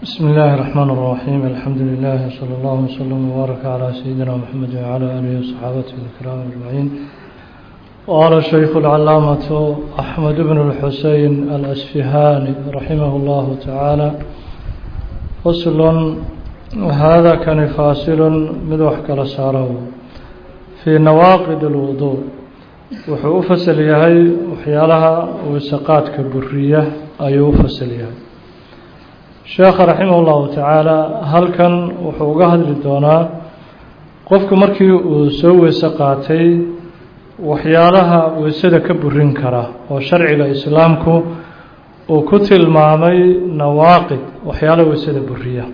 بسم الله الرحمن الرحيم الحمد لله صلى الله وسلم وبارك على سيدنا محمد وعلى آله وصحابته الكرام أجمعين وقال الشيخ العلامة أحمد بن الحسين الأسفهاني رحمه الله تعالى فصل هذا كان فاصل مدوح كالساره في نواقض الوضوء wuxuu u fasal yahay waxyaalaha wasaqaadka buriya ayuu u fasal yahay sheekha raximah ullahu tacaala halkan wuxuu uga hadli doonaa qofku markii uu soo weyse qaatay waxyaalaha weysada ka burin kara oo sharciga islaamku uu ku tilmaamay nawaaqid waxyaalaha weysada buriya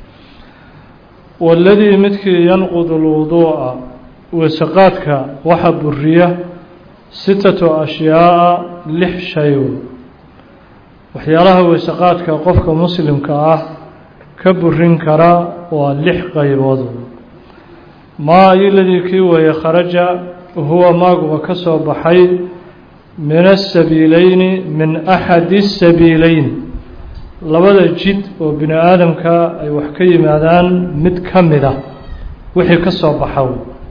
waladii midkii yanqudu lwuduu'a weysaqaadka waxa buriya sitatu ashyaaa lix shay waxyaalaha weysaqaadka qofka muslimka ah ka burin kara waa lix qaybood maa iladii kii weeye kharaja huwa maaguba ka soo baxay min asabiileyni min axadi asabiileyn labada jid oo bini aadamka ay wax ka yimaadaan mid ka mid a wixii ka soo baxa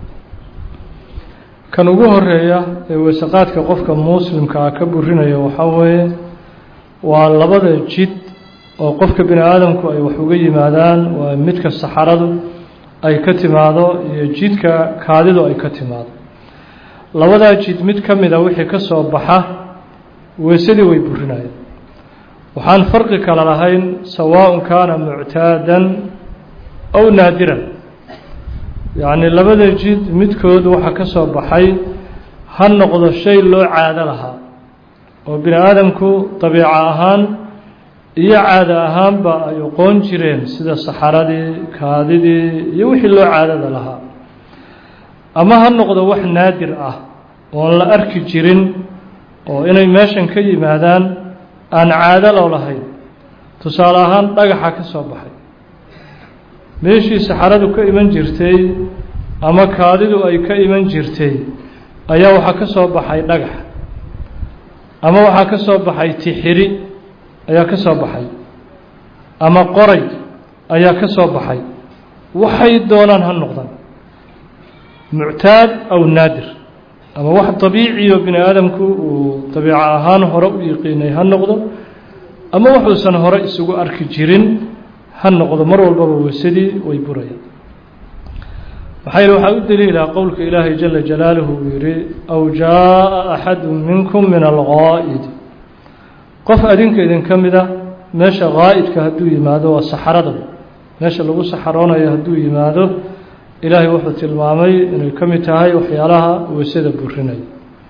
kan ugu horeeya ee weysaqaadka qofka muslimka ah ka burinaya waxaa weeye waa labada jid oo qofka bini aadamku ay wax uga yimaadaan waa midka saxaradu ay ka timaado iyo jidka kaadidu ay ka timaado labadaa jid mid ka mid a wixii ka soo baxa weysadii way burinayaan waxaan farqi kale lahayn sawaaءun kaana muctaadan aw naadiran yacni labada jid midkood waxa ka soo baxay ha noqdo shay loo caado lahaa oo bini aadamku dabiico ahaan iyo caado ahaanba ay oqoon jireen sida saxaradii kaadidii iyo wixii loo caadada lahaa ama ha noqdo wax naadir ah oon la arki jirin oo inay meeshan ka yimaadaan aan caado loo lahayn tusaale ahaan dhagaxa ka soo baxay meeshii saxaradu ka iman jirtay ama kaadidu ay ka iman jirtay ayaa waxaa ka soo baxay dhagax ama waxaa ka soo baxay tixiri ayaa ka soo baxay ama qoray ayaa ka soo baxay waxay doonaan ha noqdaan muctaad aw naadir ama wax dabiiciyo bini aadamku uu dabiico ahaan hore u yiqiinay ha noqdo ama waxuusan hore isugu arki jirin ha noqdo mar walbaba weysadii way burayaan maxaa yihi waxaa u daliila qowlka ilaahay jala jalaaluhu uu yihi aw jaaءa axadu minkum min algaa'idi qof adinka idinka mida meesha gaa'idka hadduu yimaado waa saxarada meesha lagu saxaroonayo hadduu yimaado ilaahay wuxuu tilmaamay inay ka mid tahay waxyaalaha weysada burinaya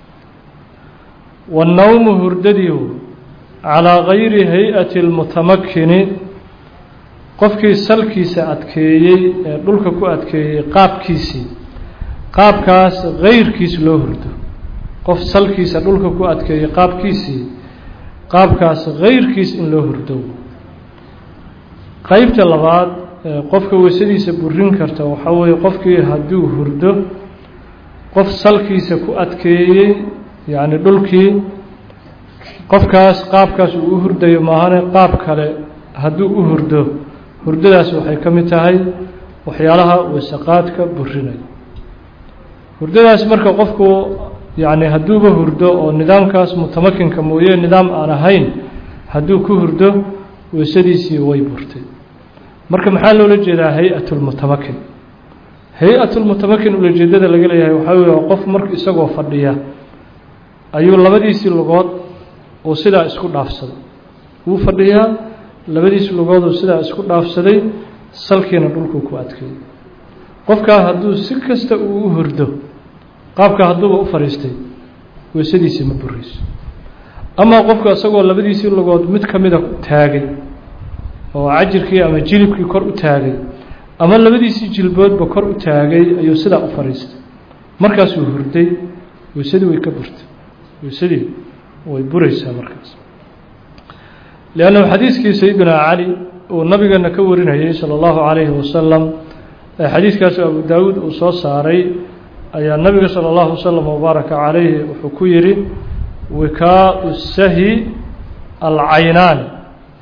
wannowmu hurdadiihu calىa gayri hay-ati اlmutamakini qofkii salkiisa adkeeyey ee dhulka ku adkeeyey qaabkiisii qaabkaas gayrkiis loo hurdo qof salkiisa dhulka ku adkeeyey qaabkiisii qaabkaas gayrkiis in loo hurdo qeybta labaad ee qofka weysadiisa burin karta waxaa weeye qofkii hadduu hurdo qof salkiisa ku adkeeyey yacni dhulkii qofkaas qaabkaas uu u hurdayo maahane qaab kale hadduu u hurdo hurdadaas waxay ka mid tahay waxyaalaha weysaqaadka burinaya hurdadaas marka qofku yacni hadduuba hurdo oo nidaamkaas mutamakinka mooye nidaam aan ahayn hadduu ku hurdo weysadiisii way burtay marka maxaa loola jeedaa hay-at lmutamakin hay-at lmutamakin ulajeedada laga leeyahay waxaa wey waa qof marka isagoo fadhiya ayuu labadiisii lugood uu sidaa isku dhaafsaday wuu fadhiyaa labadiisi lugooduu sidaa isku dhaafsaday salkiina dhulkuu ku adkeeyey qofkaa hadduu si kasta uu u hurdo qaabka hadduuba u fadhiistay weysadiisii ma burayso amaa qofku isagoo labadiisii lugood mid ka mida taagay oo cajirkii ama jilibkii kor u taagay ama labadiisii jilboodba kor u taagay ayuu sidaa u fadhiistay markaasuu hurday weysadii way ka burtay weysadii way buraysaa markaas liannahu xadiiskii sayidina cali uu nabigeena ka warinayay sala allahu calayhi wasalam ee xadiiskaasu abu daawuud uu soo saaray ayaa nabiga sala allahu wasalam wabaaraka calayhi wuxuu ku yidhi wikaau sahi alcaynaani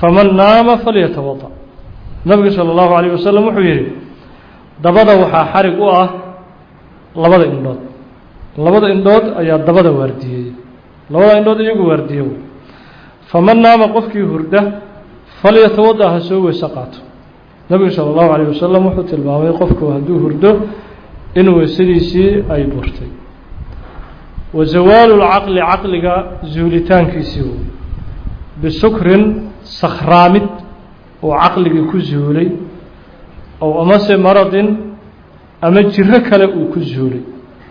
faman naama falyatawada nabigu salى اllahu alayه wasalam wuxuu yihi dabada waxaa xarig u ah labada indhood labada indhood ayaa dabada waardiyey labada indhood iyagu waardiye wey faman naama qofkii hurda falyatawada ha soo weyse qaato nabigu salى اllahu alayه wasalam wuxuu tilmaamay qofku hadduu hurdo in weysadiisii ay burtay wa zawaalu lcaqli caqliga zuulitaankiisii wey bisukrin sakhraamid oo caqligii ku zuulay ow amase maradin ama jiro kale uu ku zuulay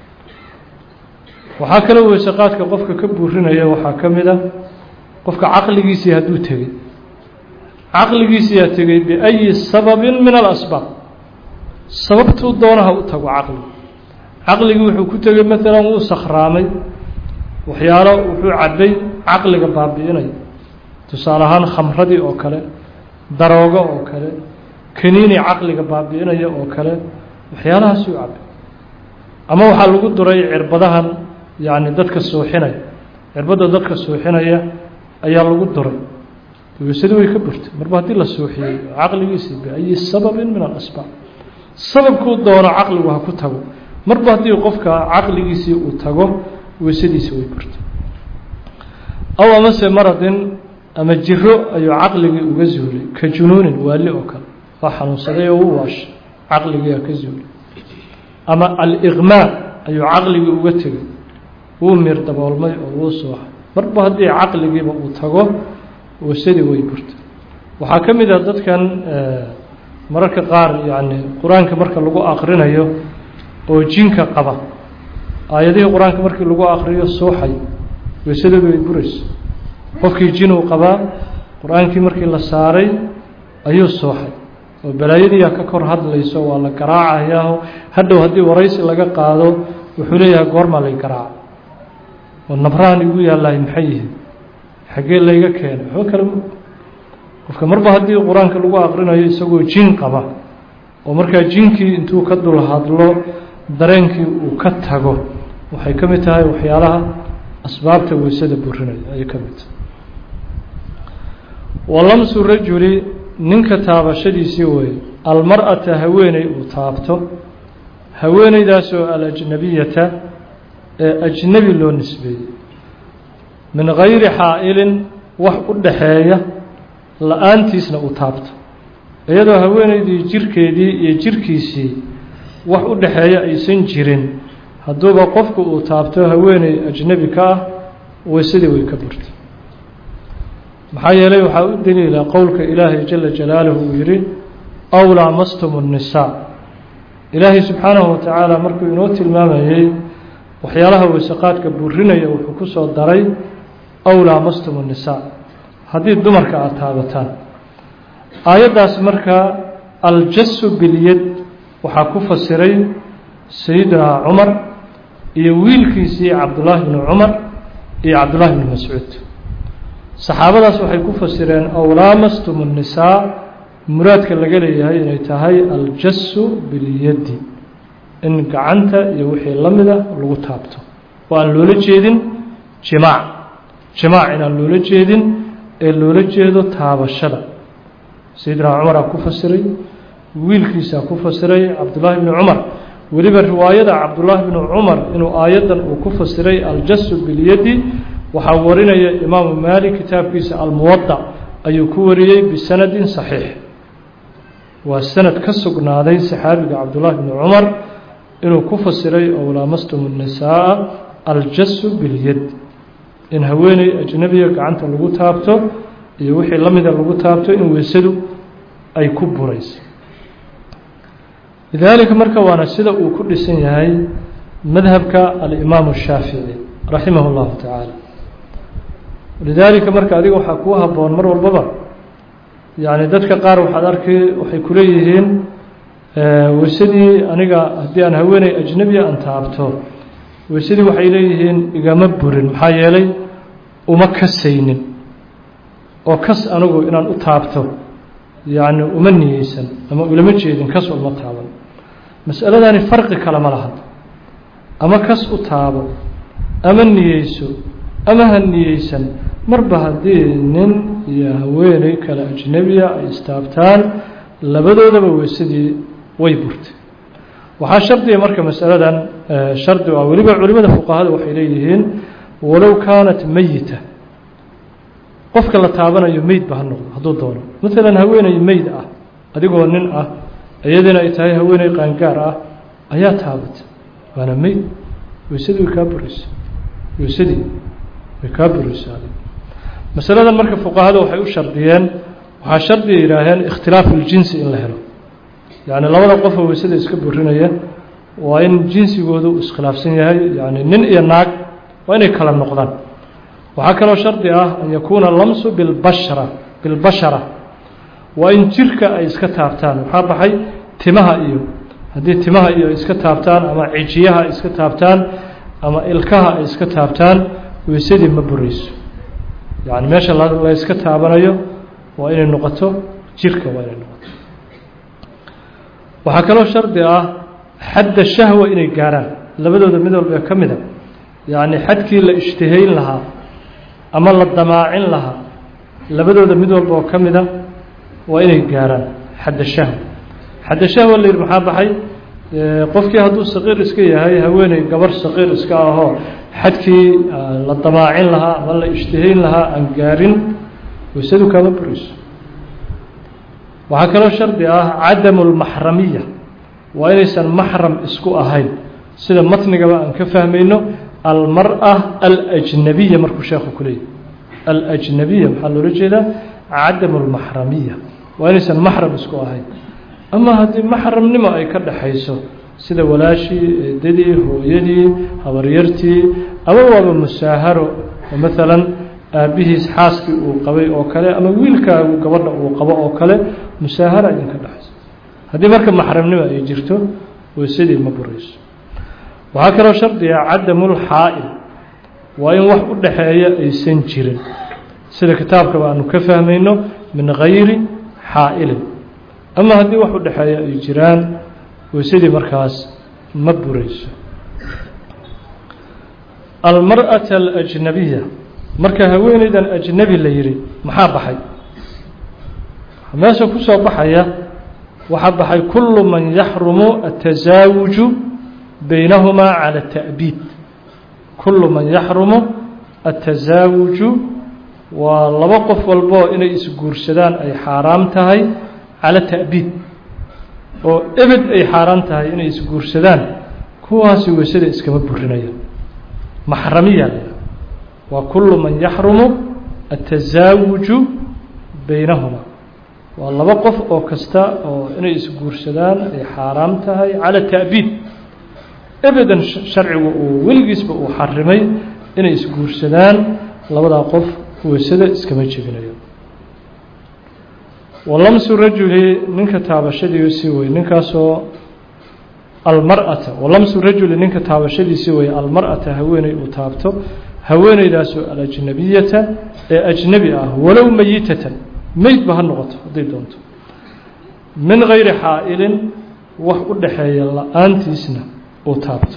waxaa kaloo weyse qaadka qofka ka buurinaya waxaa ka mid a qofka caqligiisii hadduu tegey caqligiisiyaa tegey biayi sababin min alasbaab sababtuu doonaha u tago caqligu caqligii wuxuu ku tegey maalan wuu sakhraamay waxyaalo wuxuu cabbay caqliga baabi'inaya tusaale ahaan khamradii oo kale daroogo oo kale kaniini caqliga baabi'inaya oo kale waxyaalahaasuu cabbay ama waxaa lagu duray cirbadahan yacni dadka suuxinaya cirbadda dadka suuxinaya ayaa lagu duray weysadii way ka burtay marba haddii la suuxiyey caqligiisii biayi sababin min alasbaab sababkuu doono caqligu ha ku tago marba haddii qofka caqligiisii uu tago weysadiisi way burtay aw amase maradin ama jiro ayuu caqligii uga zuulay ka junuunin waali oo kale waa xanuunsaday oo u waashay caqligiiaa ka zuulay ama aliqmaa ayuu caqligii uga tegay wuu miir daboolmay oo wuu sooxay marba haddii caqligiiba uu tago weysadii way burtay waxaa ka mid ah dadkan mararka qaar yacni qur-aanka marka lagu aqrinayo oo jinka qaba aayadihii qur-aanka markii lagu aqriyo suuxay weysadoodu way burayso qofkii jinuu qabaa qur-aankii markii la saaray ayuu suuxay oo balaayadiiyaa ka kor hadlayso waa la garaacayaa hadhow haddii waraysi laga qaado wuxuu leeyahay goormaa lay garaaca oo nabrahan igu yaallahay maxay yihiin xaggee layga keenay waxba kale qofka marba haddii qur-aanka lagu aqrinayo isagoo jin qaba oo markaa jinkii intuu ka dul hadlo dareenkii uu ka tago waxay ka mid tahay waxyaalaha asbaabta weysada burinaya ayay ka mid tahay walamsu rajuli ninka taabashadiisii weeye almar-ata haweeney uu taabto haweeneydaasoo alajnabiyata ee ajnebi loo nisbeeyey min gayri xaa'ilin wax u dhaxeeya la-aantiisna uu taabto iyadoo haweeneydii jirkeedii iyo jirkiisii wax u dhaxeeya aysan jirin hadduuba qofku uu taabto haweeney ajnebi ka ah weysadii way ka burtay maxaa yeelay waxaa u daliila qowlka ilaahay jala jalaaluhu uu yidhi aw laamastum الnisaa ilaahay subxaanahu watacaala markuu inoo tilmaamayey waxyaalaha weysaqaadka burinaya wuxuu ku soo daray aw laamastum الnisaa haddii dumarka aada taabataan aayaddaas marka aljasu bilyad waxaa ku fasiray sayidina cumar iyo wiilkiisii cabdullaahi bni cumar iyo cabdullaahi bni mascuud saxaabadaas waxay ku fasireen aw laamastum الnisaa muraadka laga leeyahay inay tahay aljasu bilyadi in gacanta iyo wixii la mida lagu taabto oo aan loola jeedin jimaac jimaac inaan loola jeedin ee loola jeedo taabashada sayidina cumaraa ku fasiray wiilkiisaa ku fasiray cabdullaahi bni cumar weliba riwaayada cabdullaahi bni cumar inuu aayaddan uu ku fasiray aljasu bilyadi waxaa warinaya imaamu maalik kitaabkiisa almuwadac ayuu ku wariyey bisanadin saxiix waa sanad ka sugnaaday saxaabiga cabdullaahi bni cumar inuu ku fasiray ow laamastum الnisaaa aljasu bilyad in haweeney ajnebiya gacanta lagu taabto iyo wixii la mida lagu taabto in weysadu ay ku burayso lidaalika marka waana sida uu ku dhisan yahay madhabka alimaamu الshaafici raximah اllahu tacaala lidaalika marka adiga waxaa kuu haboon mar walbaba yani dadka qaar waxaad arki waxay kuleeyihiin weysadii aniga haddii aan haweeney ajnebiya aan taabto weysadii waxay leeyihiin igama burin maxaa yeelay uma kasaynin oo kas anigu inaan u taabto yacni uma niyeysan ama ulama jeedin kas uma taaban masaladani farqi kale ma laha ama kas u taabo ama niyeyso ama ha niyeysan marba haddii nin iyo haweeney kale ajnebiya ay istaabtaan labadoodaba weysadii way burtay waxaa shardiga marka masaladan shardi ah weliba culimada fuqahada waxay leeyihiin walow kaanat meyita qofka la taabanayo meyd ba ha noqdo hadduu doono maalan haweeney meyd ah adigoo nin ah iyadiina ay tahay haweeney qaangaar ah ayaa taabatay waana meyd weysadii way kaa buraysa weysadii way kaa buraysaa masaladan marka fuqahada waxay u shardiyeen waxaa shardiga yidhaaheen ikhtilaafu ljinsi in la helo yacni labada qofoo weysada iska burinaya waa in jinsigoodu iskhilaafsan yahay yani nin iyo naag waa inay kala noqdaan waxaa kaloo shardi ah an yakuuna lamsu bilbashra bilbashara waa in jirka ay iska taabtaan maxaa baxay timaha iyo haddii timaha iyo ay iska taabtaan ama cijiyaha ay iska taabtaan ama ilkaha ay iska taabtaan weysadii ma burayso yani meesha la yska taabanayo waa inay noqoto jirka waa inay noqoto waxaa kaloo shardi ah xadda shahwa inay gaaraan labadooda mid walba ee ka mida yacni xadkii la ishtihayn lahaa ama la damaacin lahaa labadooda mid walba oo ka mida waa inay gaaraan xadda shahwa xadda shahwa la yidhi maxaa baxay qofkii hadduu saqiir iska yahay haweeney gabar saqiir iska ahoo xadkii la damaacin lahaa ama la ishtihayn lahaa aan gaarin weysadu kaama burayso waxaa kaloo shardi ah cadamu lmaxramiya waa inaysan maxram isku ahayn sida matnigaba aan ka fahmayno almara alajnabiya markuu sheekhu ku leeyahy alajnabiya maxaa loola jeedaa cadamu lmaxramiya waa inaysan maxram isku ahayn ama haddii maxramnimo ay ka dhaxayso sida walaashii eedadii hooyadii habaryartii ama waaba musaaharo oo maalan aabbihiis xaaskii uu qabay oo kale ama wiilkaagu gabadha uu qabo oo kale musaahara idinka dhexayso haddii marka maxramnimo ay jirto weysadii ma burayso waxaa kaloo shardiga cadamulxaa'il waa in wax u dhaxeeya aysan jirin sida kitaabkaba aanu ka fahmayno min gayri xaa'ilin ama haddii wax u dhexeeya ay jiraan weysadii markaas ma burayso almar'ata alajnabiya marka haweeneydan ajnebi la yidhi maxaa baxay meesha ku soo baxaya waxaa baxay kullu man yaxrumu atazaawuju baynahumaa cala ta'biid kullu man yaxrumu atazaawuju waa laba qof walboo inay isguursadaan ay xaaraam tahay cala ta'biid oo ebed ay xaaraan tahay inay isguursadaan kuwaasi weysada iskama burinaya maxramiya waa kullu man yaxrumu atazaawuju baynahuma waa laba qof oo kasta oo inay isguursadaan ay xaaraam tahay cala ta'biid ebedan sharcigu uu weligiisba uu xarimay inay isguursadaan labadaa qof weysada iskama jebinayo walamsu rajuli ninka taabashadiisii wey ninkaasoo almar'ata walamsu rajuli ninka taabashadiisii wey almar'ata haweeney uu taabto haweeneydaasoo alajnabiyata ee ajnebi ah walow meyitatan meydba ha noqoto hadday doonto min gayri xaa'ilin wax u dhaxeeya la-aantiisna uu taabto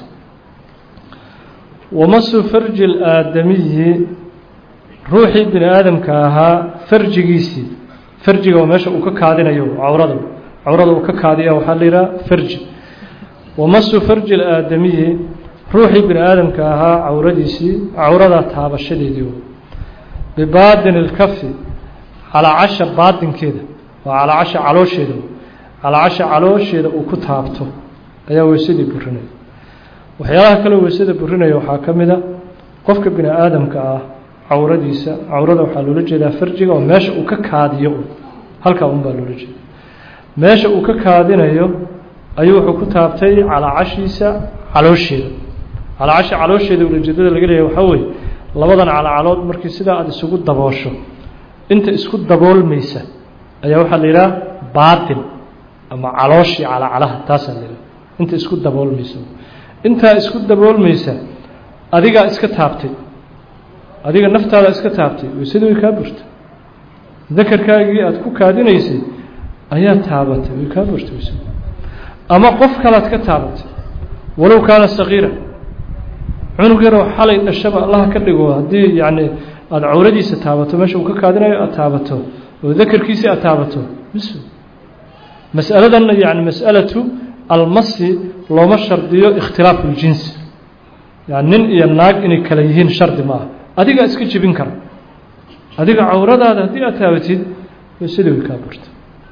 wamasu farji اlaadamiyi ruuxii bini aadamka ahaa farjigiisii farjiga oo meesha uu ka kaadinayo cawrada cawrada uu ka kaadiya waxaa la yidhaha farji wamasu farji اlaadamiyi ruuxii bini aadamka ahaa cawradiisii cawradaa taabashadeedii bibaadin اlkafi calaacasha baadinkeeda waa calaacasha caloosheeda calaacasha caloosheeda uu ku taabto ayaa weysadii burinaya waxyaalaha kale weysada burinaya waxaa ka mid a qofka bini aadamka ah cawradiisa cawrada waxaa loola jeedaa farjiga oo meesha uu ka kaadiyo halkaa un baa loola jeeda meesha uu ka kaadinayo ayuu wuxuu ku taabtay calaacashiisa caloosheeda calaacasha caloosheeda ulajeedada laga leeyahay waxaa weeye labadan calacalood markii sidaa aada isugu daboosho inta isku daboolmaysa ayaa waxaa la yidhaha baatin ama calooshii calacalaha taasaa la yidhaha inta isku daboolmaysa intaa isku daboolmaysa adigaa iska taabtay adiga naftaada iska taabtay weysada way kaa burtay dakarkaagii aada ku kaadinaysay ayaa taabatay way kaa burtay weysada ama qof kalaad ka taabatay walow kaana sagiira cunug yaroo xalay dhashaba allaha ka dhigo haddii yacni aada cawradiisa taabato meesha uu ka kaadinayo aada taabato oo dakarkiisii aada taabato bis masaladan yani mas'alatu almasi looma shardiyo ikhtilaafu ljinsi yani nin iyo naag inay kala yihiin shardi ma aha adigaa iska jebin kara adiga cawradaada haddii aad taabatid waysadii way kaa burta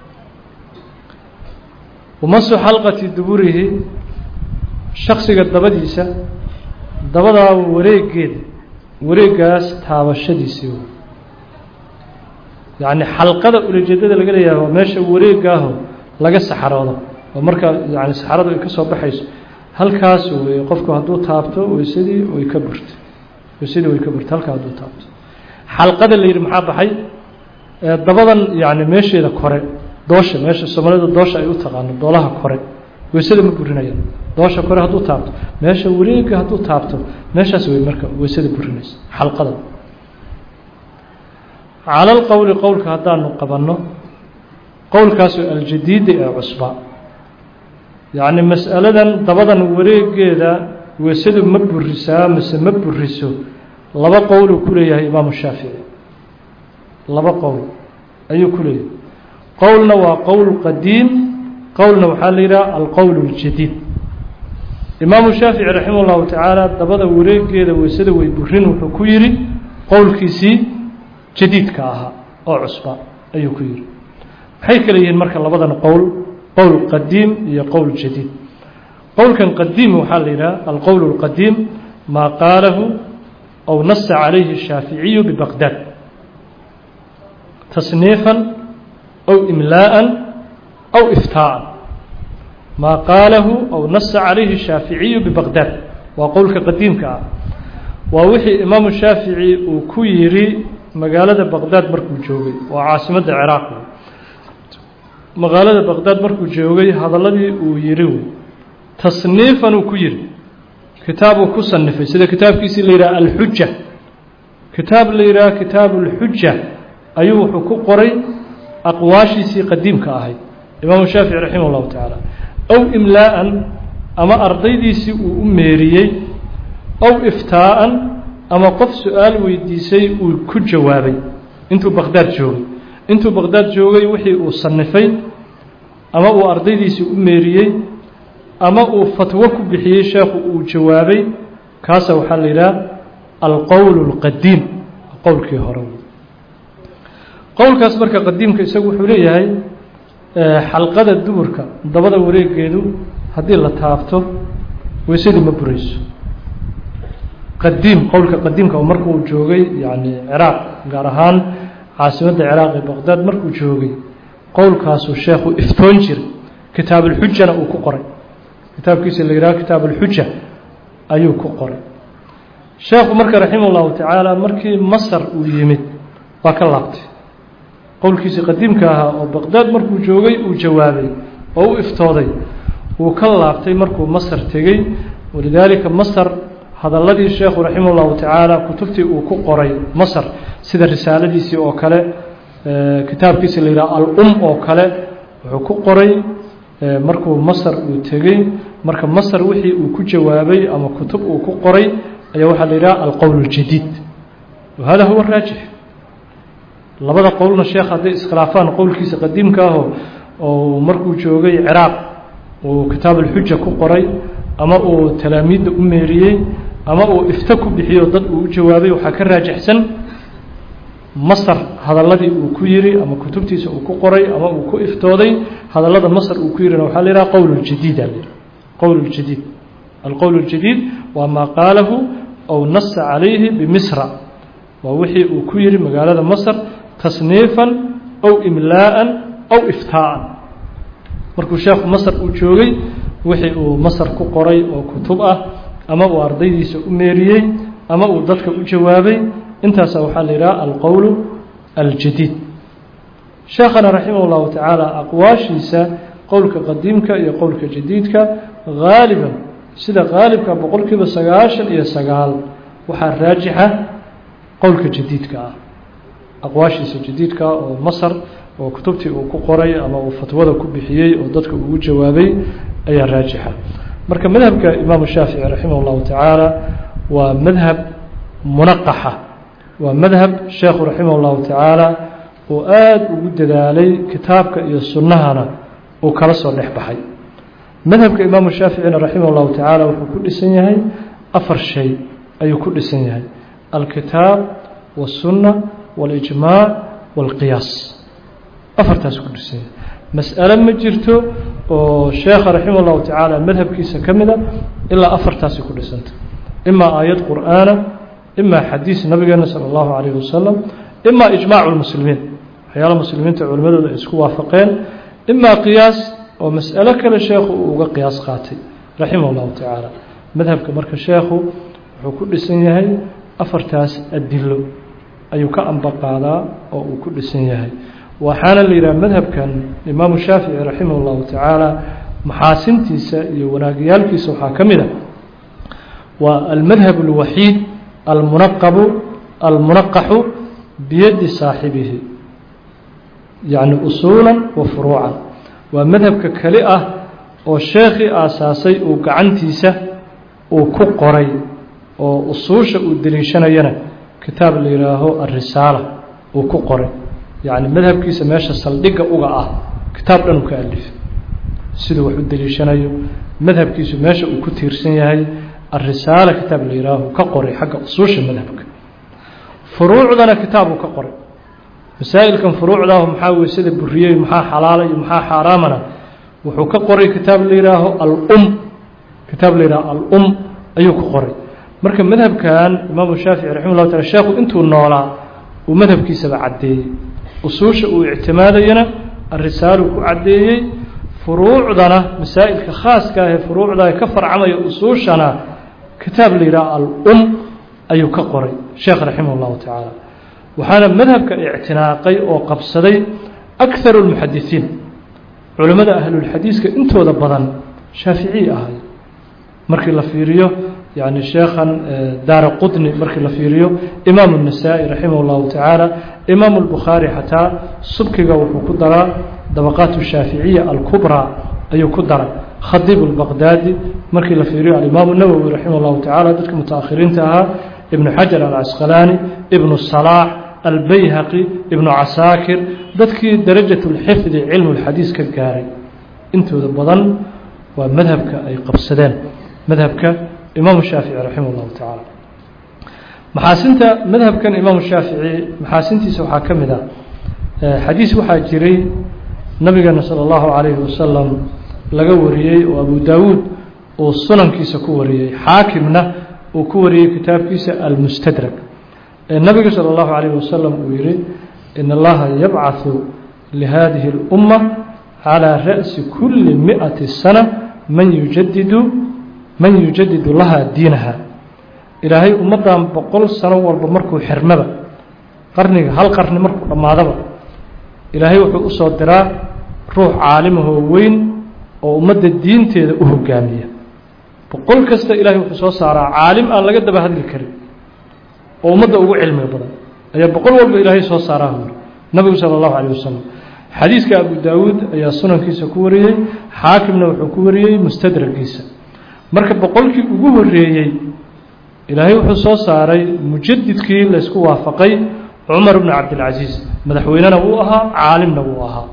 wamasu xalqati duburihi shaksiga dabadiisa dabadaa wareegeeda wareegaas taabashadiisii yacni xalqada ulajeedada laga leeyahay waa meesha wareegaaho laga saxaroodo oo marka yani saxaradu ay ka soo baxayso halkaas wey qofku hadduu taabto weysadii way ka burtay weysadii way ka burtay halkaa hadduu taabto xalqada la yidhi maxaa baxay dabadan yani meesheeda kore doosha meesha soomaalida doosha ay u taqaano doolaha kore weysada ma burinayaan doosha kore hadduu taabto meesha wareega hadduu taabto meeshaas wey marka weysada burinaysa xalqada cala lqowli qowlka haddaanu qabanno qowlkaasoo aljadiida ee cusba yacni mas'aladan dabadan wareegeeda weysadu ma burisaa mise ma buriso laba qowluu ku leeyahay imaamu shaafici laba qowl ayuu ku leeyahay qowlna waa qowl qadiim qowlna waxaa la yidhaha alqowl اljadiid imaamu shaafici raximah اllahu tacaala dabada wareegeeda weysada way burin wuxuu ku yidhi qowlkiisii jadiidka ahaa oo cusba ayuu ku yidhi maxay kale yihiin marka labadan qowl qowl qadiim iyo qowl jadiid qowlkan qadiim waxaa la yidhaha alqowl اlqadiim maa qaalahu aw nasa calayhi الshaaficiyu bibaqdaad tasniifan aw imlaa'an aw iftaa'an maa qaalahu aw nasa calayhi الshaaficiyu bibaqdaad waa qowlka qadiimka ah waa wixii imaamu shaafici uu ku yidhi magaalada baqdaad markuu joogay waa caasimadda ciraaq magaalada baqdaad markuu joogay hadaladii uu yidhi tasniifan uu ku yidhi kitaabuu ku sanifay sida kitaabkiisii la yidhaha alxuja kitaab la yidhaha kitaabu اlxuja ayuu wuxuu ku qoray aqwaashiisii qadiimka ahayd imaamu shaafici raximah اllahu tacaala aw imlaa'an ama ardaydiisii uu u meeriyey aw iftaa'an ama qof su-aal weydiisay uu ku jawaabay intuu baqdaad joogay intuu baqdaad joogay wixii uu sanifay ama uu ardaydiisii u meeriyey ama uu fatwo ku bixiyey sheekhu uu jawaabay kaasa waxaa la yidhaha alqowl اlqadiim qowlkii hore qowlkaas marka qadiimka isagu wuxuu leeyahay xalqada duburka dabada wareegeedu haddii la taabto weysadii ma burayso qadiim qowlka qadiimka oo markuu joogay yani ciraaq gaar ahaan caasimadda ciraaq ee baqdaad markuu joogay qowlkaasuu sheekhu iftoon jiray kitaab ulxujana uu ku qoray kitaabkiisa la yidhaha kitaab ulxuja ayuu ku qoray sheekhu marka raximah ullahu tacaala markii masar uu yimid waa ka laabtay qowlkiisii qadiimka ahaa oo baqdaad markuu joogay uu jawaabay oo u iftooday wuu ka laabtay markuu masar tegey walidaalika masar hadaladii sheekhu raximah اllahu tacaala kutubtii uu ku qoray masr sida risaaladiisii oo kale kitaabkiisi la yidhaha al-um oo kale wuxuu ku qoray markuu masr uu tegey marka masr wixii uu ku jawaabay ama kutub uu ku qoray ayaa waxaa la yidhaha alqowl اljadiid wahada huwa raajix labada qowlna sheekh hadday iskhilaafaan qowlkiisa qadiimka aho oo markuu joogay ciraaq uu kitaab alxuja ku qoray ama uu talaamiidda u meeriyey ama uu ifto ku bixiyo dad uu u jawaabay waxaa ka raajixsan masar hadaladii uu ku yiri ama kutubtiisa uu ku qoray ama uu ku iftooday hadalada masar uu ku yirina waxaa la yidhaha qowl ljadiid a qowl ljadiid alqowl اljadiid waa maa qaalahu aw nasa calayhi bimisra waa wixii uu ku yiri magaalada masr tasniifan aw imlaa'an aw iftaa'an markuu sheekhu masr uu joogay wixii uu masar ku qoray oo kutub ah ama uu ardaydiisa u meeriyey ama uu dadka u jawaabay intaasa waxaa la yidhaha alqowl aljadiid sheekhana raximah اllahu tacaala aqwaashiisa qowlka qadiimka iyo qowlka jadiidka haaliban sida haalibka boqol kiiba sagaashan iyo sagaal waxaa raajixa qowlka jadiidka ah aqwaashiisa jadiidka oo masar oo kutubtii uu ku qoray ama uu fatwada ku bixiyey oo dadka ugu jawaabay ayaa raajixa marka madhabka imaamu shaafici raximah اllahu tacaala waa madhab munaqaxa waa madhab sheekhu raximah اllahu tacaala uu aada ugu dadaalay kitaabka iyo sunnahana uu kala soo dhex baxay madhabka imaamu shaaficina raximah اllahu tacaala wuxuu ku dhisan yahay afar shay ayuu ku dhisan yahay alkitaab waالsunna waاlijmaac wاlqiyaas afartaas ku dhisan yahay mas'alo ma jirto oo sheekha raximah اllahu tacaala madhabkiisa ka mida ilaa afartaasi ku dhisanta imaa aayad qur'aana imaa xadiis nabigeena salى اllahu alayh wasalam imaa ijmaacu lmuslimiin waxyaala muslimiinta culimadooda ay isku waafaqeen imaa qiyaas oo mas'alo kale sheekhu uu uga qiyaas qaatay raximah اllahu tacaala madhabka marka sheekhu wuxuu ku dhisan yahay afartaas adilo ayuu ka ambaqaadaa oo uu ku dhisan yahay waxaana la yidhaha madhabkan imaamu shaafici raximah اllahu tacaala maxaasintiisa iyo wanaagyaalkiisa waxaa ka mid a waa almadhab اlwaxiid almunaqabu almunaqaxu biyadi saaxibihi yacni usuula wa furuucan waa madhabka keli ah oo sheekhii aasaasay uu gacantiisa uu ku qoray oo usuusha uu deliishanayana kitaab la yidhaaho alrisaala uu ku qoray yacni madhabkiisa meesha saldhigga uga ah kitaab dhan uu ka alifay siduu wax u deliishanayo madhabkiisu meesha uu ku tiirsan yahay alrisaala kitaab la yihaaho ka qoray xagga usuusha madhabka furuucdana kitaabuu ka qoray masaa'ilkan furuucdaahu maxaa weysada buriyey maxaa xalaala iyo maxaa xaaraamana wuxuu ka qoray kitaab la yihaaho alum kitaab la yihaaho alum ayuu ka qoray marka madhabkan imaamu shaafici raximah llah taala sheekhu intuu noolaa uu madhabkiisaba caddeeyey usuusha uu ictimaadayana alrisaaluu ku caddeeyey furuucdana masaa'ilka khaaska ah ee furuucda ka farcamaya usuushana kitaab la yidhaha al-um ayuu ka qoray sheekh raximah اllahu tacaala waxaana madhabka ictinaaqay oo qabsaday akharu اlmuxadisiin culimmada ahlulxadiiska intooda badan shaaficiyi ahay markii la fiiriyo yani sheekhan daara qutni markii la fiiriyo imaamu الnasaa-i raximah اllahu tacaala imaamu اlbukhaari xataa subkiga wuxuu ku daraa dabaqaat الshaaficiya alkubraa ayuu ku daray khadiib اlbaqdaadi markii la fiiriyo alimaamu nawowi raximah اllahu tacala dadka mutaakhiriinta ahaa ibnu xajar alcasqalaani ibnu salaax albayhaqi ibnu casaakir dadkii darajat اlxifdi cilmu اlxadiis ka gaaray intooda badan waa madhabka ay qabsadeen madhabka imaamu shaafici raximah اllahu tacaala maxaasinta madhabkan imaamu shaafici maxaasintiisa waxaa ka mid ah xadiis waxaa jiray nabigeena salى اllahu calayhi wasalam laga wariyey oo abu daawuud uu sunankiisa ku wariyey xaakimna uu ku wariyey kitaabkiisa almustadrak ee nabiga salى اllahu calayh wasalam uu yihi in allaha yabcaثu lihadihi اlumma calى ra'si kuli miئati sana man yujadidu man yujadidu laha diinaha ilaahay ummaddan boqol sano walba markuu xirmaba qarniga hal qarni markuu dhammaadaba ilaahay wuxuu usoo diraa ruux caalimahoo weyn oo ummadda diinteeda u hogaamiya boqol kasta ilahay wuxuu soo saaraa caalim aan laga daba hadli karin oo ummadda ugu cilmiga badan ayaa boqol walba ilaahay soo saaraa huri nabigu sala allahu calayh wasalam xadiiska abu daawuud ayaa sunankiisa ku wariyey xaakimna wuxuu ku wariyey mustadragiisa marka boqolkii ugu horeeyey ilaahay wuxuu soo saaray mujadidkii laysku waafaqay cumar bnu cabdilcasiis madaxweynena wuu ahaa caalimna wuu ahaa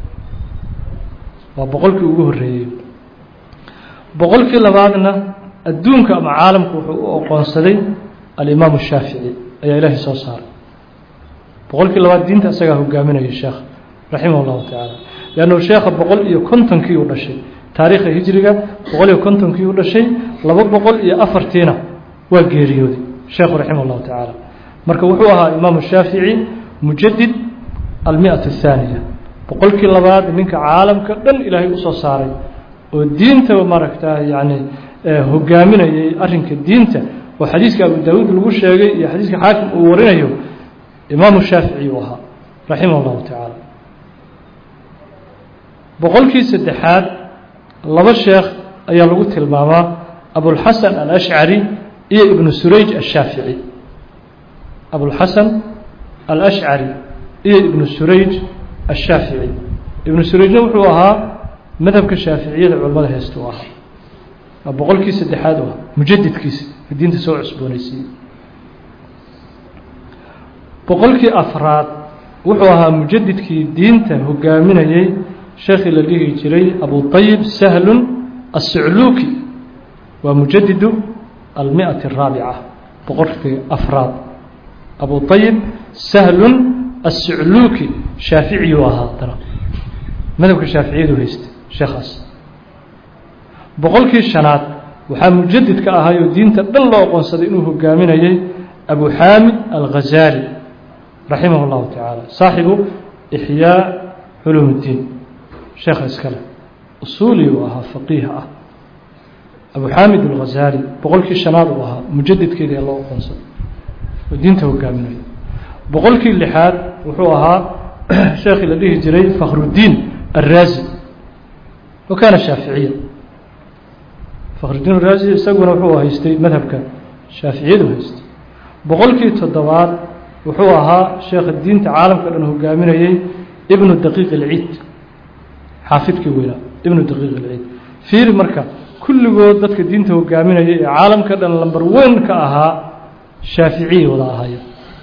waa boqolkii ugu horeeyey boqolkii labaadna adduunka ama caalamku wuxuu u oqoonsaday alimaamu shaafici ayaa ilaahay soo saaray boqolkii labaad diinta isagaa hogaaminaya sheekh raximah اllahu tacaala leannu sheekha boqol iyo kontonkii u dhashay taariikha hijriga boqol iyo kontonkii u dhashay laba boqol iyo afartiina waa geeriyooday sheekhu raximah اllahu tacaala marka wuxuu ahaa imaamu shaafici mujadid almiat الthaaniya boqolkii labaad ninka caalamka dhan ilaahay usoo saaray oo diintaba maaragta yani hogaaminayay arinka diinta oo xadiiska abu daawuud lagu sheegay iyo xadiiska xaakim uu warinayo imaamu shaafici uu ahaa raximah اllahu tacaala boqolkii saddexaad laba sheekh ayaa lagu tilmaamaa abulxasan alashcari iyo ibnu surayj ashaafici abulxasan alashcari iyo ibnu surayj ashaafici ibnu surayjna wuxuu ahaa madhabka shaaficiyada culamada heesta u ahaa waa boqolkii saddexaad u ah mujadidkiisa diinta soo cusboonaysiiyey boqolkii afraad wuxuu ahaa mujadidkii diinta hogaaminayey sheekhii la dhihi jiray abu طayib sahlun الsucluuki waa mujadidu almiئaةi الraabica boqolkii afraad abu طayib sahlun الsucluuki shaaficiyuu ahaa haddana madhabka shaaficiyadu haystay sheekhaas boqolkii shanaad waxaa mujadid ka ahaayoo diinta dhan loo aqoonsaday inuu hogaaminayey abu xaamid alghazaali raximah اllahu tacaala saaxibu ixyaa culuum اddiin sheekha iskale usuuli uu ahaa faqiih ah abu xaamid alghazaali boqolkii shanaad uu ahaa mujadidkeedii loo aqoonsaday oo diinta hogaaminaya boqolkii lixaad wuxuu ahaa sheekhii la dhihi jiray fakhrudiin الraazi wa kaana shaaficiya fakhrudiin araazi isaguna wuxuu haystay madhabka shaaficiyadu haystay boqolkii toddobaad wuxuu ahaa sheekha diinta caalamka dhan hogaaminayey ibnu daqiiq ilciid xaafidkii weynaa ibnu daqiiq ilciid fiiri marka kulligood dadka diinta hogaaminaya ee caalamka dhan lamber weyn ka ahaa shaaficiyay wada ahaayeen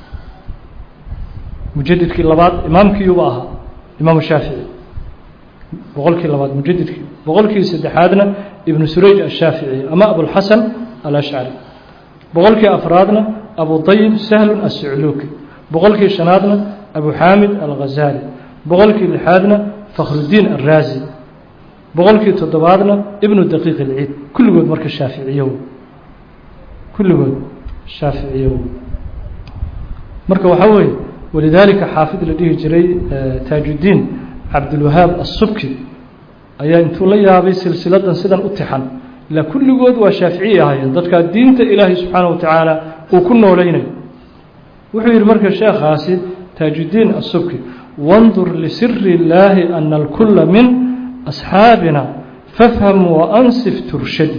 mujadidkii labaad imaamkiiuba ahaa imaamu shaafici boqolkii labaad mujadidkii boqolkii saddexaadna ibnu surayj ashaafici ama abulxasan alashcari boqolkii afraadna abu طayib sahlun الsucluuki boqolkii shanaadna abu xaamid alghazaali boqolkii lixaadna fakhrudiin alraazi boqolkii toddobaadna ibnu daqiiq ilciid kulligood marka shaaficiyow kulligood shaaficiyow marka waxaa weeye walidaalika xaafid la dhihi jiray taajuddiin cabdulwahaab asubki ayaa intuu la yaabay silsiladan sidan u tixan ilaa kulligood waa shaaficiyi ahaayeen dadkaa diinta ilaahay subxaana wa tacaala uu ku noolaynayo wuxuu yidhi marka sheekhaasi taajuddiin asubki wandur lisiri illaahi ana alkula min asxaabina fafham waansif turshadi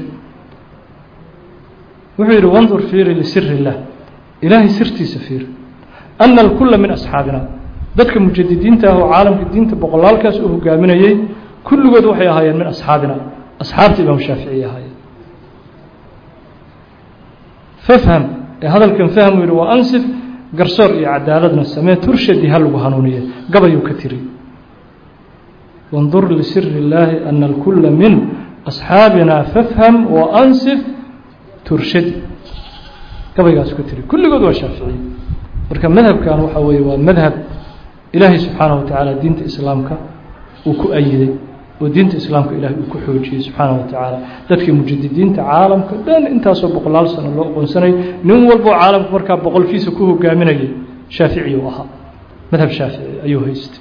wuxuu yidhi wandur fiiri lisiri illah ilaahay sirtiisa fiiri ana alkula min asxaabina dadka mujadidiinta ah oo caalamka diinta boqolaalkaas u hogaaminayey kulligood waxay ahaayeen min asxaabina asxaabta imaam shaaficiy ahaayeen fafham ee hadalkan fahmu yihi waa ansif garsoor iyo cadaaladna samee turshadi ha lagu hanuuniye gabayuu ka tiri wandur lisiri illaahi ana alkula min asxaabina fafham waansif turshadi gabaygaasu ka tiri kulligood waa shaaficiye marka madhabkan waxaa weeye waa madhab ilaahay subxaanaه wa tacaala diinta islaamka uu ku ayiday oo diinta islaamka ilahay uu ku xoojiyey subxaanaه wa tacaala dadkii mujadidiinta caalamka dhan intaasoo boqolaal sano loo aqoonsanay nin walboo caalamka markaa boqolkiisa ku hogaaminayay shaafici u ahaa madhab shaafici ayuu haystay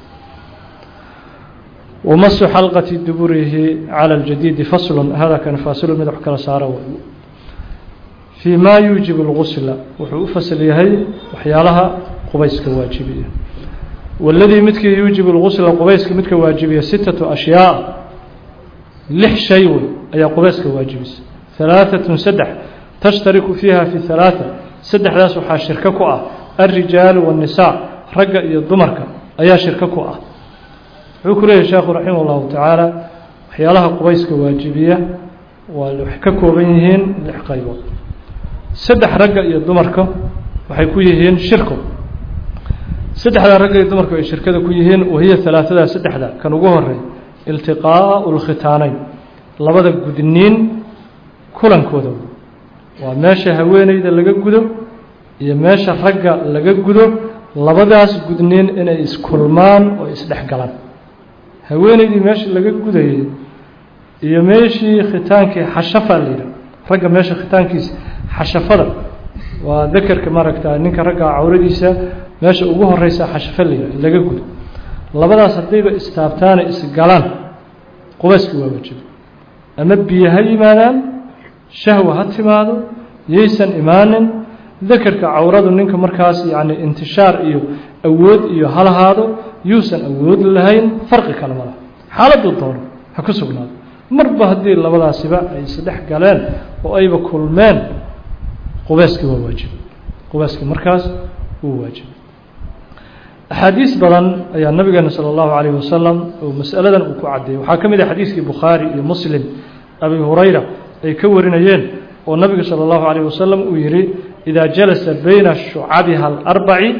wamasu xalqati duburihi calى اljadiidi faslu hada kan faasilu mid wax kala saara fii ma yuujib اlgusla wuxuu u fasl yahay waxyaalaha qubayska waajibiya waladii midkii yuujib اlgusla qubayska midka waajibiya sitaةu ashyaa lix shay wey ayaa qubayska waajibisa ثalaaثaة saddex tashtariku fiiha fi ثalaaثa saddexdaas waxaa shirko ku ah alrijaalu والnisaa ragga iyo dumarka ayaa shirko ku ah wuxuu ku leeyahy sheekhu raximah اllahu tacaala waxyaalaha qubayska waajibiya waa waxay ka kooban yihiin lix qaybood saddex ragga iyo dumarka waxay ku yihiin shirko saddexdaa ragga iyo dumarku ay shirkada ku yihiin wahiya alaaثadaa saddexda kan ugu horey iltiqaaءu اlkhitaaneyn labada gudniin kulankooda waa meesha haweeneyda laga gudo iyo meesha ragga laga gudo labadaas gudniin inay iskulmaan oo isdhex galaan haweeneydii meesha laga gudayay iyo meeshii khitaankii xashafa la yidhah ragga meesha khitaankiisa xashafada waa dakerka maaragta ninka ragga cawradiisa meesha ugu horeysa xashafa la yidhah laga gudo labadaas haddayba istaabtaana isgalaan qubayski waa waajiba ama biyo ha yimaadaan shahwa ha timaado yaysan imaanin dakerka cawradu ninka markaas yacni intishaar iyo awood iyo halahaado yuusan awood lahayn farqi kale ma laha xaaladuu doono ha ku sugnaado marba haddii labadaasiba ay isdhex galeen oo ayba kulmeen qubayski waa waajiba qubayski markaas wuu waajiba axaadiis badan ayaa nabigeena salى اllahu عalayه wasalam oo masaladan uu ku caddeeyey waxaa ka mid ah xadiiskii bukhaari iyo muslim abi hurayra ay ka warinayeen oo nabigu salى اllahu عalيه wasalam uu yihi إida jalasa bayna shucabiha اlarbaci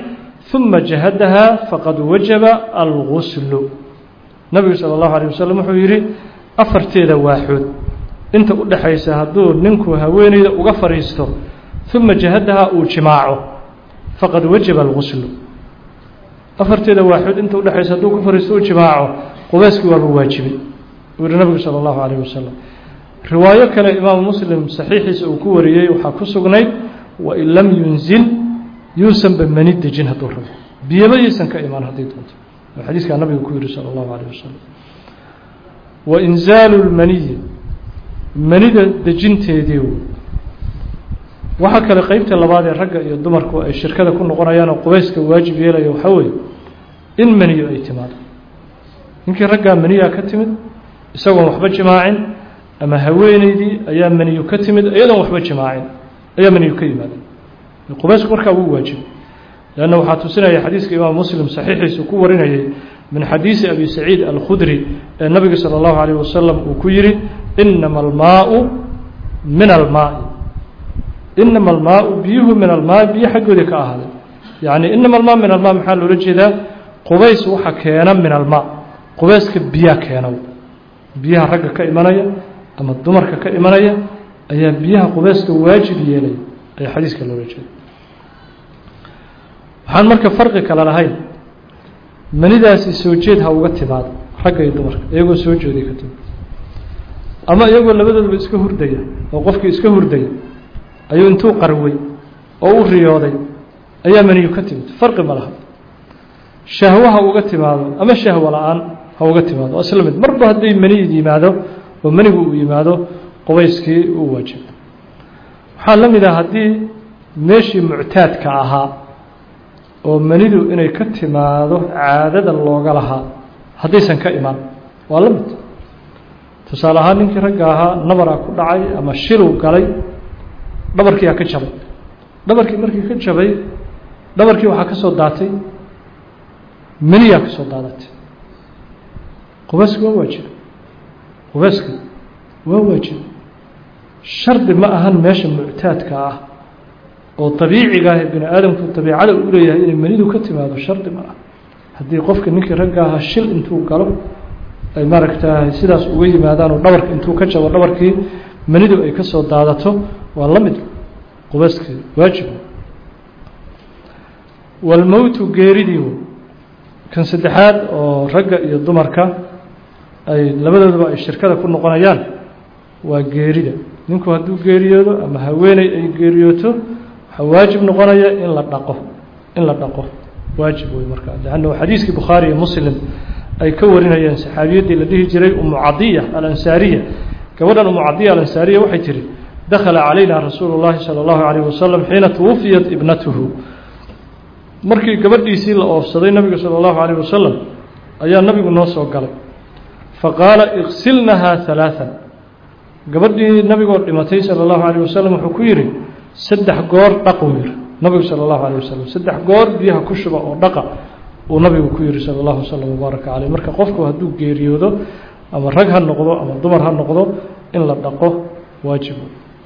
ثuma jahadaha faqad wajaba alguslu nabigu salى الlahu عalيه waslm wuxuu yihi afarteeda waaxood inta u dhexaysa hadduu ninku haweeneyda uga fadhiisto ثuma jahadaha uu jimaaco faqad wajaba alguslu afarteeda waaxood inta udhexaysa hadduu ku fadhiisto uu jimaaco qubeyskii waa lagu waajibay uu yihi nabigu salى الlahu عalيه waslm riwaayo kale imaamu muslim saxiixiisa uu ku wariyey waxaa ku sugnayd wain lam yunzil yuusanba mani dejin hadduu rabo biyaba yaysan ka imaan haddii doonto oo xadiiskaa nabiga ku yihi salى اllahu عalيه wasalam wainzaalu اlmaniyi manida dejinteedii waxaa kale qeybta labaad ee ragga iyo dumarku ay shirkada ku noqonayaan oo qubeyska waajib yeelaya waxaa weeye in maniyo ay timaado ninkii raggaa maniyaa ka timid isagoon waxba jimaacin ama haweeneydii ayaa maniyu ka timid iyadoon waxba jimaacin ayaa maniyu ka yimaada qubaysku markaa wuu waajibay leanna waxaa tusinaya xadiiska imaam muslim saxiixiisu ku warinayay min xadiisi abi saciid alkhudri ee nabiga salى اllahu alayh wasalam uu ku yihi inama almaau min almaai inama almaau biyuhu min almaai biyo xaggoodii ka ahaaday yani inama almaa min almaa maxaa loola jeedaa qubays waxa keena min almaa qubeyska biyaa keena biyaha ragga ka imanaya ama dumarka ka imanaya ayaa biyaha qubeyska waajib yeelaya ayaa xadiiska loola jeeda waxaan marka farqi kale lahayn manidaasi soo jeed ha uga timaado ragga iyo dumarka iyagoo soo jeeday ka timid ama iyagoo labadoodaba iska hurdaya oo qofkii iska hurdaya ayuu intuu qarway oo u riyooday ayaa maniyu ka timid farqi ma laha shahwo ha uga timaado ama shahwo la-aan ha uga timaado waa isla mid marba hadday maniyid yimaado oo manigu uu yimaado qubeyskii uu waajibo waxaa la mid ah haddii meeshii muctaadka ahaa oo manidu inay ka timaado caadada looga lahaa haddaysan ka imaan waa la mid tusaale ahaan ninkii ragga ahaa nabaraa ku dhacay ama shiluu galay dhabarkiiaa ka jabay dhabarkii markii ka jabay dhabarkii waxaa ka soo daatay maniyaa ka soo daadatay qubeyski waa waajiba qubeyski waa waajiba shardi ma ahan meesha muctaadka ah oo dabiiciga ah ee bini aadamku dabiicada u leeyahay inay manidu ka timaado shardi ma ah haddii qofka ninkii ragga ahaa shil intuu galo ay maaragtaay sidaas uga yimaadaan oo dhabarka intuu ka jabo dhabarkii manidu ay ka soo daadato waa la mid qubeyskii waajib walmowtu geeridii kan saddexaad oo ragga iyo dumarka ay labadoodaba ay shirkada ku noqonayaan waa geerida ninku hadduu geeriyoodo ama haweeney ay geeriyooto waxaa waajib noqonaya in la dhaqo in la dhaqo waajib wey markaa leanna xadiiskii bukhaari iyo muslim ay ka warinayeen saxaabiyaddii la dhihi jiray umu cadiya alansaariya gabadhan umu cadiya alansaariya waxay tihi dakhala calayna rasuulu llahi salى اllahu alayh wasalam xiina twufiyat ibnatuhu markii gabadhiisii la oofsaday nabiga salى اllahu alayh wasalam ayaa nabigu noo soo galay faqaala iksilnahaa ثalaaثa gabadhii nabigoo dhimatay salى اllahu alayh wasalam wuxuu ku yihi saddex goor dhaquu yihi nabigu salى اllahu alayh wasalam saddex goor biyaha ku shuba oo dhaqa uu nabigu ku yihi salى اllahu wslam wbaaraka caleyh marka qofku hadduu geeriyoodo ama rag ha noqdo ama dumar ha noqdo in la dhaqo waajib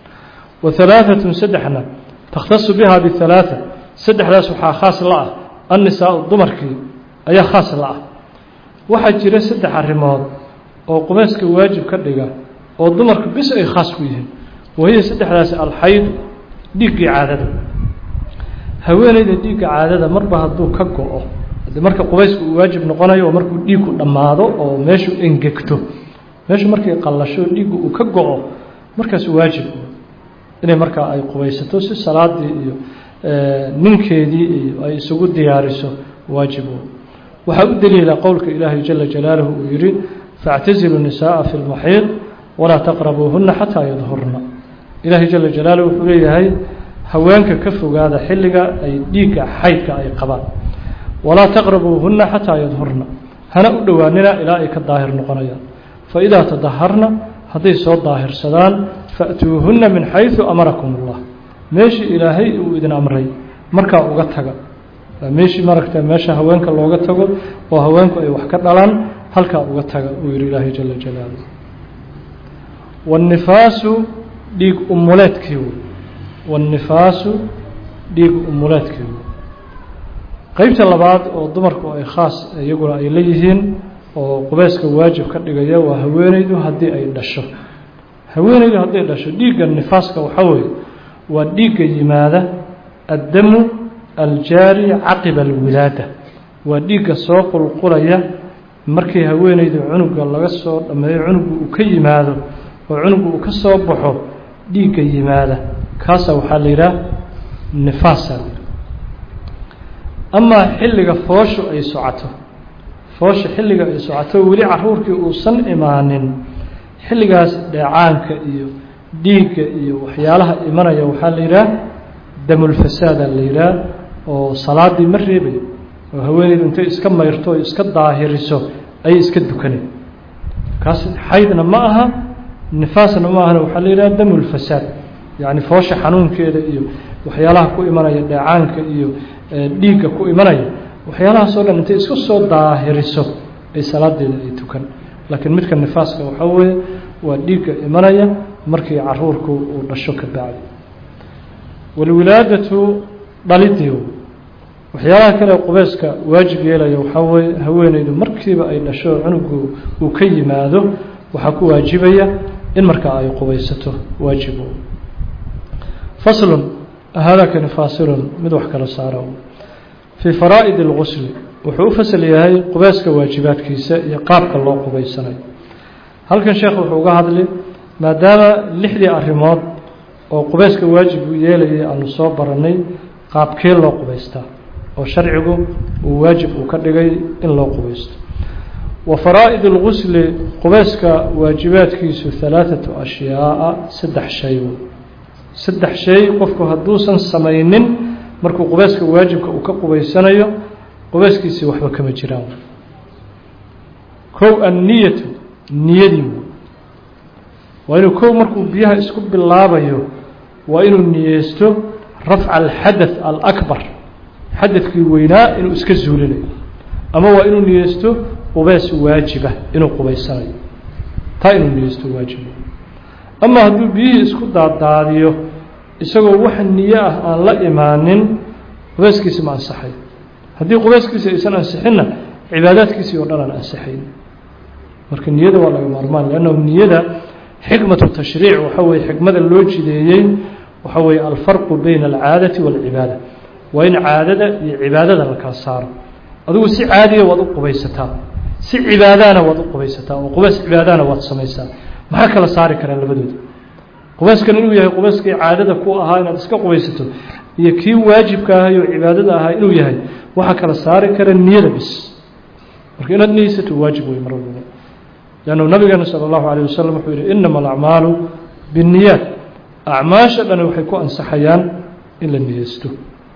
wa halaaثatun saddexna takhtasu biha bihalaaثa saddexdaas waxaa khaas la ah annisaau dumarkii ayaa khaas la ah waxaa jira saddex arrimood oo qubeyska waajib ka dhiga oo dumarku bis ay khaas ku yihiin wahiya saddexdaasi alxaydu dhiiggii caadada haweeneyda dhiigga caadada marba hadduu ka go-o de marka qubaysku uu waajib noqonayo oo markuu dhiigku dhammaado oo meeshu engegto meeshu markay qallasho dhiiggu uu ka go-o markaas waajib inay markaa ay qubaysato si salaadii iyo ninkeedii iyo ay isugu diyaariso waajib waxaa u daliila qowlka ilaahay jala jalaaluhu uu yihi faاctazilu nisaءa fi اlmaxiid walaa taqrabuuhuna xataa yadhurna ilaahay jala jalaaluhu wuxuu leeyahay haweenka ka fogaada xilliga ay dhiigga xaydka ay qabaan walaa taqrabuuhuna xataa yadhurna hana u dhowaanina ilaa ay ka daahir noqonayaan faidaa tadaharna hadday soo daahirsadaan faأtuuhuna min xayثu amarakum اllah meeshii ilaahay uu idin amray markaa uga taga meeshii maragta meesha haweenka looga tago oo haweenku ay wax ka dhalaan halkaa uga taga uu yihi ilaahay jala jalaaluh wاnnifaasu dhiig umuleedkii wey wاnnifaasu dhiig umuleedkii wey qeybta labaad oo dumarku ay khaas iyaguna ay leeyihiin oo qubeyska waajib ka dhigaya waa haweeneydu haddii ay dhasho haweeneydu hadday dhasho dhiigga nifaaska waxaa weeye waa dhiigga yimaada addamu aljaari caqiba alwilaada waa dhiigga soo qulqulaya markii haweeneydu cunuga laga soo dhammeeyo cunugu uu ka yimaado oo cunugu uu ka soo baxo dhiigga yimaada kaasa waxaa la yidhaha nifaasa la yidhaha amaa xilliga fooshu ay socoto foosha xilliga ay socoto weli caruurkii uusan imaanin xilligaas dheecaanka iyo dhiigga iyo waxyaalaha imanaya waxaa la yidhaha damulfasaada la yidhaha oo salaadii ma reebayo oo haweeneydu intay iska mayrto o iska daahiriso ayay iska dukaneen kaas xaydna ma aha nifaasna ma ahana waxaa la yidhaha damulfasaad yacni foosha xanuunkeeda iyo waxyaalaha ku imanaya dheecaanka iyo dhiigga ku imanaya waxyaalahaas oo dhan intay isku soo daahiriso ay salaadeeda ay tukan laakiin midka nifaaska waxaa weeye waa dhiigga imanaya markii caruurku uu dhasho ka bacdi walwilaadatu dhalidii waxyaalaha kale qubeyska waajib yeelaya waxaa weeye haweeneydu markiiba ay dhasho cunugu uu ka yimaado waxaa ku waajibaya in markaa ay qubeysato waajibo faslun haadakani faasilun mid wax kala saaro fii faraa'id اlgusli wuxuu u fasal yahay qubeyska waajibaadkiisa iyo qaabka loo qubeysanayo halkan sheekh wuxuu uga hadli maadaama lixdii arrimood oo qubeyska waajib uu yeelayay aanu soo baranay qaabkee loo qubeystaa oo sharcigu uu waajib uu ka dhigay in loo qubeysto wa faraa'id اlgusli qubeyska waajibaadkiisu halaaثatu ashyaaa saddex shay saddex shay qofku hadduusan samaynin markuu qubeyska waajibka uu ka qubeysanayo qubeyskiisii waxba kama jiraan kow anniyatu niyadii waa inuu kow markuu biyaha isku bilaabayo waa inuu niyeysto rafca alxadaث alakbar xadadkii weynaa inuu iska zuulinayo ama waa inuu niyeysto qubeys waajiba inuu qubeysanayo taa inuu niyeysto waajiba ama hadduu biyihii isku daadaadiyo isagoo wax niyo ah aan la imaanin qubeyskiisi ma ansaxay haddii qubeyskiisi aysan ansixinna cibaadaadkiisii oo dhan aan ansaxayn marka niyada waa laga maarmaan leannahu niyada xikmatu tashriic waxa weye xikmada loo jideeyey waxa weeye alfarqu bayna alcaadati waalcibaada waa in caadada iyo cibaadada la kala saaro adigu si caadiya waad u qubaysataa si cibaadaana waad u qubaysataa oo qubeys cibaadaana waad samaysaa maxaa kala saari karaan labadooda qubeyskan inuu yahay qubeyskii caadada ku ahaa inaad iska qubaysato iyo kii waajibka ahay oo cibaadada ahaa inuu yahay waxaa kala saari kara niyada bis marka inaad niyeysato waajib wey mar walba lannu nabigeena sala allahu alayh wasalam wuxuu yihi inama alacmaalu binniyaat acmaasha dhani waxay ku ansaxayaan in la niyeysto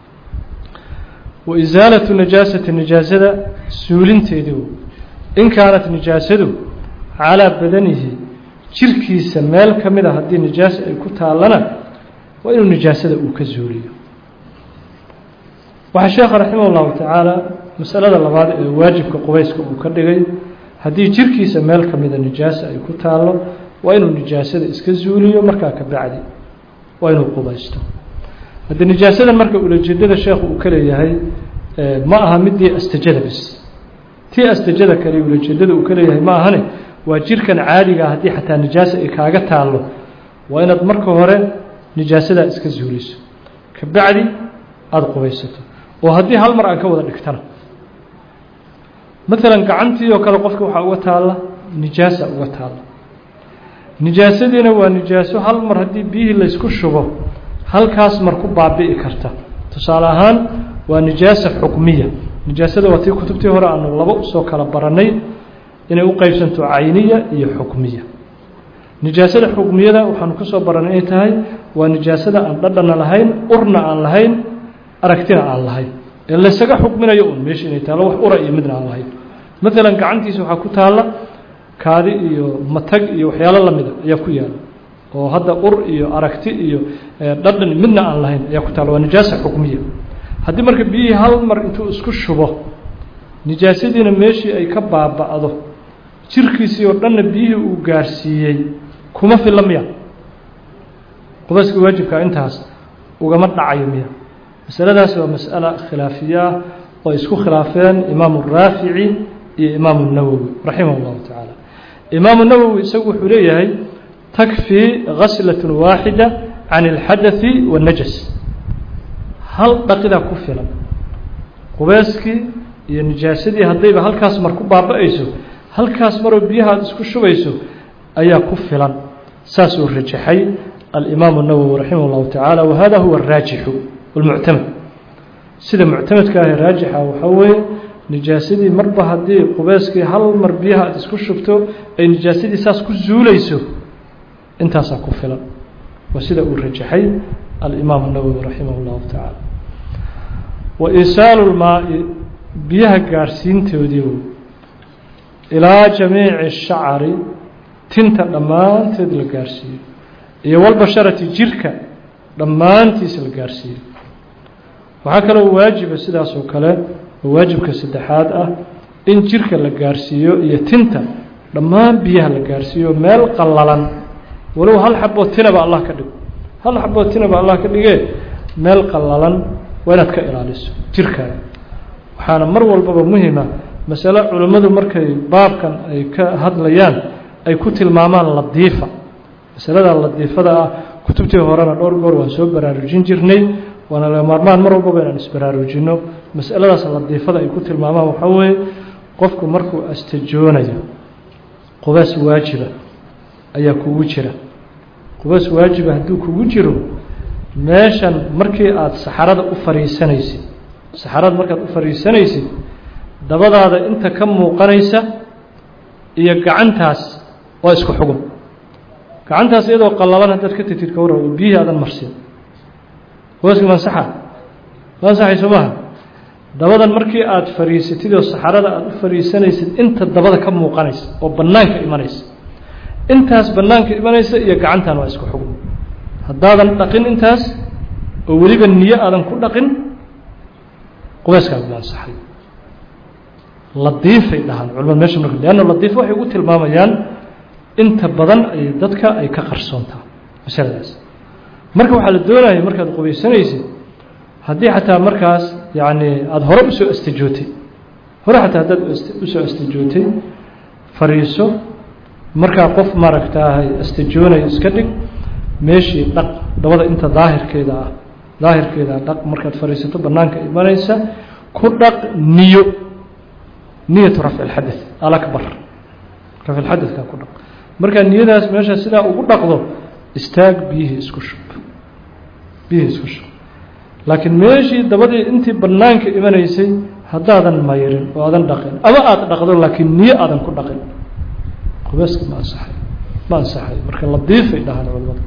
wa isaalatu najaasati nijaasada suulinteedii in kaanat nijaasadu calaa badanihi jirkiisa meel ka mid a haddii nijaasa ay ku taallana waa inuu nijaasada uu ka zuuliyo waxaa sheekha raximah اllahu tacaala masalada labaad ee waajibka qubeyska uu ka dhigay haddii jirkiisa meel ka mida nijaasa ay ku taallo waa inuu nijaasada iska zuuliyo markaa ka bacdi waa inuu qubaysto haddii nijaasadan marka ulajeedada sheekhu uu ka leeyahay ma aha midii astajada bis tii astajada kale ulajeedada uu ka leeyahay ma ahane waa jirkan caadigaa haddii xataa nijaasa ay kaaga taallo waa inaad marka hore nijaasadaa iska zuuliso ka bacdi aada qubaysato oo haddii hal mar aan ka wada dhigtana maalan gacantii oo kale qofka waxaa uga taalla nijaasa uga taalla nijaasadiina waa nijaaso hal mar haddii biyihii laysku shubo halkaas mar ku baabi'i karta tusaale ahaan waa nijaasa xukmiya nijaasada waa tii kutubtii hore aanu laba usoo kala baranay inay u qeybsanto cayniya iyo xukmiya nijaasada xukmiyada waxaanu ka soo baranay inay tahay waa nijaasada aan dhadhana lahayn urna aan lahayn aragtina aan lahayn ee laysaga xukminayo un meesha inay taallo wax ura iyo midna aan lahayn maalan gacantiisa waxaa ku taalla kaadi iyo matag iyo waxyaalo lamida ayaa ku yaala oo hadda ur iyo aragti iyo dhadhan midna aan lahayn ayaa ku taalla waa nijaasa xukmiya haddii marka biyihii hal mar intuu isku shubo nijaasadiina meeshii ay ka baaba'do jirkiisii oo dhanna biyihii uu gaarsiiyey kuma filla miya qubeyska waajibkaa intaas ugama dhacayo miya masaladaas waa mas'ala khilaafiye ah oo isku khilaafeen imaamu raafici iyo imaamu nawowi raximah اllahu tacaala imaamu nawowi isagu wuxuu leeyahay takfii ghaslaة waaxida can اlxadaثi wالnajas hal dhaqidaa ku filan qubeeskii iyo nijaasadii haddayba halkaas mar ku baaba-ayso halkaas maroo biyaha aad isku shubayso ayaa ku filan saasuu rajaxay alimaamu الnawowi raximah اllahu tacaala wahada huwa الraajixu wاlmuctamad sida muctamadka ahe raajixa waxaa weeye nijaasadii marba haddii qubeeskii hal mar biyaha aad isku shubto ay nijaasadii saas ku zuulayso intaasaa ku filan waa sida uu rajaxay alimaamu الnawowi raximah اllahu tacaala wa isaalu lmaai biyaha gaarhsiintoodii ilaa jamiici shacari tinta dhammaanteed la gaarhsiiyo iyo walbasharati jirka dhammaantiisa la gaarhsiiyo waxaa kaloo waajiba sidaas oo kale oo waajibka saddexaad ah in jirka la gaarhsiiyo iyo tinta dhammaan biyaha la gaarhsiiyo meel qallalan walow hal xaboo tinaba allah ka dhigo hal xaboo tinaba allah ka dhigee meel qallalan waa inaad ka ilaaliso jirkaaga waxaana mar walbaba muhima masale culimmadu markay baabkan ay ka hadlayaan ay ku tilmaamaan ladiifa masalada ladiifada ah kutubtii horena dhowr goor waan soo baraarujin jirnay waana laga maarmaan mar walbaba inaan isbaraarujinno masaladaas ladiifada ay ku tilmaamaan waxaa weeye qofku markuu astajoonayo qubaas waajiba ayaa kugu jira qubaas waajiba hadduu kugu jiro meeshan markii aada saxarada u fariisanaysid saxarada markaad u fariisanaysid dabadaada inta ka muuqanaysa iyo gacantaas waa isku xugum gacantaas iyadoo qallalan haddaad ka tagtid ka warra oo biyihii aadan marsin qubayska mansaxa mansaxayso maaha dabadan markii aada fariisatid oo saxarada aada u fariisanaysid inta dabada ka muuqanaysa oo bannaanka imanaysa intaas bannaanka imanaysa iyo gacantan waa isku xugum haddaadan dhaqin intaas oo weliba niyo aadan ku dhaqin qubayskaagu ma ansaxay ladiifay dhahaan culamada mesha marka leanna ladiif waxay ugu tilmaamayaan inta badan ay dadka ay ka qarsoontaa masaladaas marka waxaa la doonaya markaad qubaysanaysid haddii xataa markaas yacni aada hore usoo astajootay hore xataa haddaad usoo astajootay fariiso markaa qof maaragtaahay astajoonayo iska dhig meeshii dhaq dabada inta daahirkeeda ah daahirkeeda dhaq markaad fadhiisato bannaanka imanaysa ku dhaq niyo niyatu rafci اlxadaث alakbar rafci اlxadaثka ku dhaq markaa niyadaas meesha sidaa ugu dhaqdo istaag biyihii isku shub biyihii isku shub laakiin meeshii dabadii intii bannaanka imanaysay haddaadan mayrin oo aadan dhaqin ama aada dhaqdo laakiin niyo aadan ku dhaqin qubayska ma ansaxay ma ansaxay marka ladiifay dhahaan culamada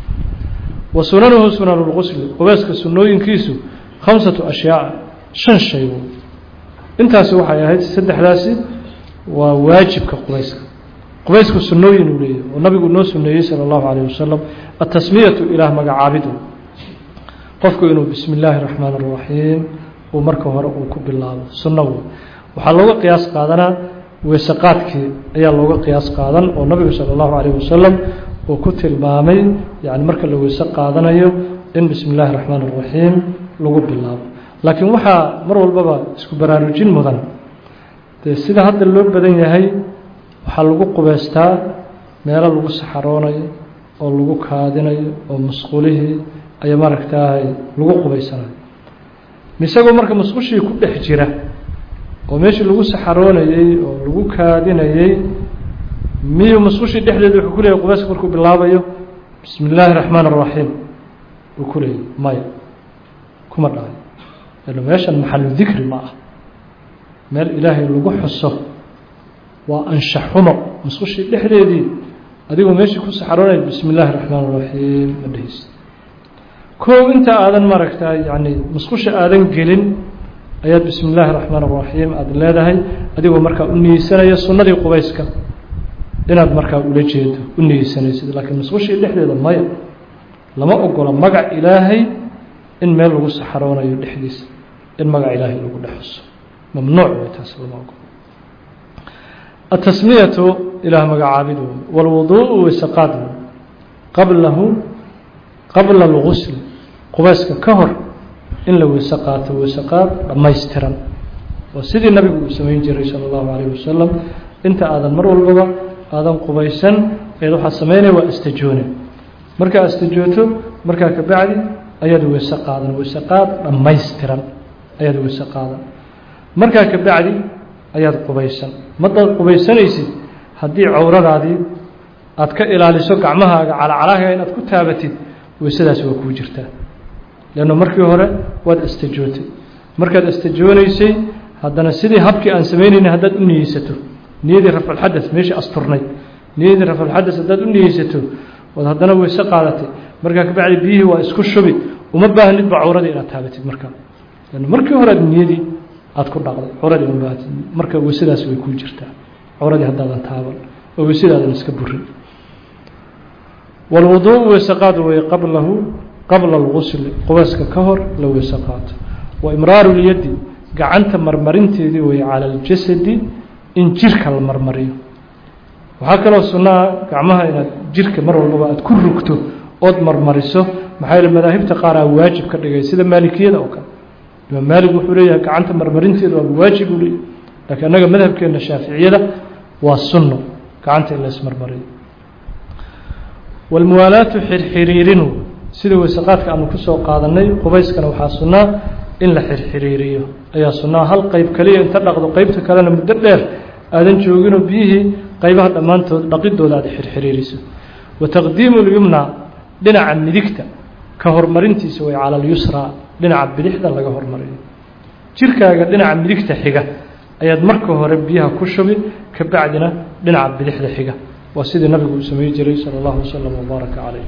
wa sunanuhu sunan اlgusli qubayska sunooyinkiisu khamsatu ashyaa shan shay intaasi waxay ahayd saddexdaasi waa waajibka qubayska qubaysku sunooyin uu leeyahy oo nabigu noo suneeyey salى اllahu alayه wasalam atasmiyatu ilaah magacaabidu qofku inuu bismi اllaahi الraxmaan الraxiim uu marka hore uu ku bilaabo sunno wey waxaa looga qiyaas qaadanaa weeseqaadkii ayaa looga qiyaas qaadan oo nabigu salى اllahu alayh wasalam uu ku tilmaamay yani marka la weyse qaadanayo in bismi اllahi الraxmaan الraxiim lagu bilaabo laakiin waxaa mar walbaba isku baraarujin mudan dee sida hadda loo badan yahay waxaa lagu qubeystaa meelo lagu saxaroonayo oo lagu kaadinayo oo musqulihii ayaa maaragtaahay lagu qubeysanayo misagoo marka musqushii ku dhex jira oo meeshii lagu saxaroonayey oo lagu kaadinayey miyuu musqushii dhexdeeda wuxuu ku leeyahy qubeyska markuu bilaabayo bismi illaahi الraxmaan الraxiim uu ku leeyahy maya kuma dhahay ila meeshan maxalu dikri ma ah meel ilaahay lagu xuso waa anshaxumo musqushii dhexdeedii adigoo meeshii ku saxaroonaya bismi illaahi الraxmaan الraxiim ma dheheysa kow inta aadan maaragtaa yani musqusha aadan gelin ayaad bismi illaahi الraxmaan الraxiim aada leedahay adigoo markaa u niyeysanaya sunnadii qubayska inaad markaa ula jeedo u niyeysanaysid laakiin musqushii dhexdeeda maya lama ogola magac ilaahay in meel lagu saxaroonayo dhexdiisa in magac ilaahay lagu dhexuso mamnuuc way taas lama ogolo atasmiyatu ilaah magacaabid wey wاlwuduءu weysaqaad wey qablahu qabla اlgusl qubayska ka hor in la weyse qaato weyseqaad dhammaystiran waa sidii nabigu uu samayn jiray sala allahu calayh wasalam inta aadan mar walbaba aadan qubaysan eed waxaad samaynaya waa istajoone markaa istajooto markaa ka bacdi ayaad weyse qaadan weyse qaad dhammaystiran ayaad weyse qaadan markaa ka bacdi ayaad qubaysan madaad qubaysanaysid haddii cawradaadii aad ka ilaaliso gacmahaaga calacalaha inaad ku taabatid weysadaasi waa kuu jirtaa leanno markii hore waad istajootay markaad istajoonaysay haddana sidii habkii aan samaynayna haddaad u niyeysato niyadii rafculxadas meeshii asturnayd niyadii rafculxadas haddaad u niyeysato ood haddana weyse qaadatay markaa kabacdi biyihii waa isku shubi uma baahnidba cawradii inaad taabatid markaa leanno markii hore aad niyadii aada ku dhaqday cawradii uma baahatid marka weysadaasi way kuu jirtaa cawradii haddaadan taaban oo weysadaadan iska burin walwuduuء weyse qaad wey qablahu qabla algusli qubayska ka hor la weyse qaato wa imraaru lyaddi gacanta marmarinteedii wey cala aljasadi in jirka la marmariyo waxaa kaloo sunnaa gacmaha inaad jirka mar walbaba aad ku rugto ood marmariso maxaa yeele madaahibta qaaraa waajib ka dhigay sida maalikiyada oo kale imaam maalig wuxuu leeyahay gacanta marmarinteedu waaba waajib uu leeyahy laakiin annaga madhabkeenna shaaficiyada waa sunno gacanta in la ismarmariyo walmuwaalaatu xirxiriirinu sida weysaqaadka aanu ku soo qaadanay qubayskana waxaa sunnaa in la xirxiriiriyo ayaa sunnaa hal qeyb kaliya inta dhaqdo qeybta kalena muddo dheer aadan jooginoo biyihii qaybaha dhammaantood dhaqidooda aad xirxiriiriso wa taqdiimu lyumna dhinaca midigta ka horumarintiisa way cala alyusraa dhinaca bidixda laga hormariyo jirkaaga dhinaca midigta xiga ayaad marka hore biyaha ku shubi ka bacdina dhinaca bidixda xiga waa sidii nabigu uu samey jiray salى اllahu waslm wbaaraka calayh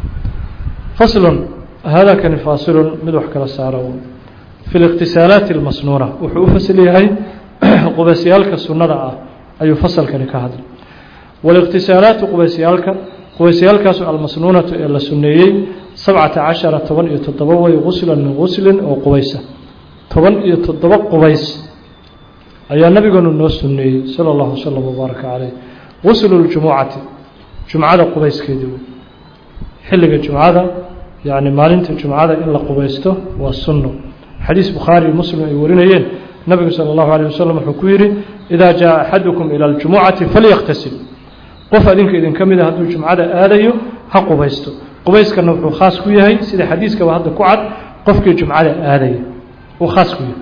faslun haadakani faasilun mid wax kala saaro fi اliqtisaalaati اlmasnuuna wuxuu u fasl yahay qubaysyaalka sunnada ah ayuu fasalkani ka hadlay wاliqtisaalaatu qubaysyaalka qubaysyaalkaasu almasnuunatu ee la suneeyey sabcata cashara toban iyo toddoba way guslan min guslin oo qubaysa toban iyo toddoba qubays ayaa nabigeenu noo suneeyey salى اllahu waslm wbaaraka calayh guslu ljumucati jumcada qubayskeedii wey xilliga jumcada yacni maalinta jumcada in la qubaysto waa sunno xadiis bukhaari iyo muslim ay warinayeen nabigu sala allahu alayh wasalam wuxuu ku yidhi idaa jaa axadukum ila aljumucati falyaktasil qof adinka idinka mida hadduu jumcada aadayo ha qubaysto qubayskana wuxuu khaas ku yahay sida xadiiskaba hadda ku cad qofkii jumcada aadaya uu khaas ku yahay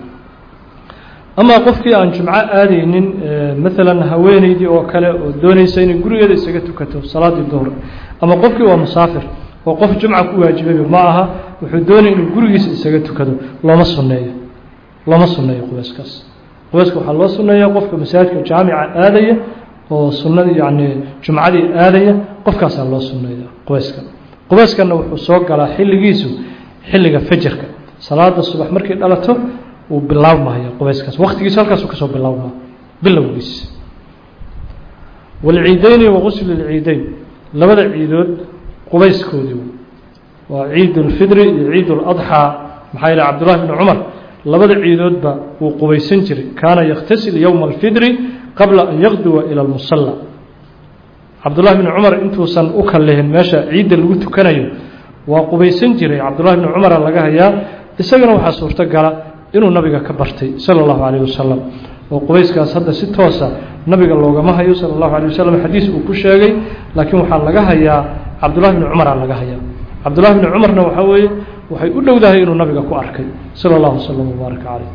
amaa qofkii aan jumco aadaynin maalan haweeneydii oo kale oo doonaysa inay gurigeeda isaga tukato salaadii duhur ama qofkii waa musaafir oo qof jumca ku waajibayba ma aha wuxuu doonaya inuu gurigiisa isaga tukado looma sunneeyo looma sunneeyo qubayskaas qubayska waxaa loo sunneeyaa qofka masaajidka jaamica aadaya oo sunnadii yacni jumcadii aadaya qofkaasaa loo sunneeya qubayska qubayskana wuxuu soo galaa xilligiisu xilliga fajarka salaada subax markay dhalato uu bilaabmaya qubayskaas waktigiisa halkaasuu kasoo bilaabmaa bilowgiis walciideyni wagusli lciideyn labada ciidood qubayskoodii waa ciid ulfidri iyo ciid uladxaa maxaa yeele cabdullahi bni cumar labada ciidoodba wuu qubaysan jiray kaana yakhtasil yowma alfidri qabla an yaqduwa ila almusalla cabdullahi bni cumar intuusan u kallihin meesha ciidda lagu tukanayo waa qubaysan jiray cabdullahi bni cumara laga hayaa isagana waxaa suurto gala inuu nabiga ka bartay sala allahu calayh wasalam oo qubayskaas hadda si toosa nabiga loogama hayo sala allahu alayh wasalam xadiis uu ku sheegay laakiin waxaa laga hayaa cabdullahi bni cumaraa laga hayaa cabdullahi bni cumarna waxaa weeye waxay u dhowdahay inuu nabiga ku arkay sala allahu wasalam wbaaraka caleyh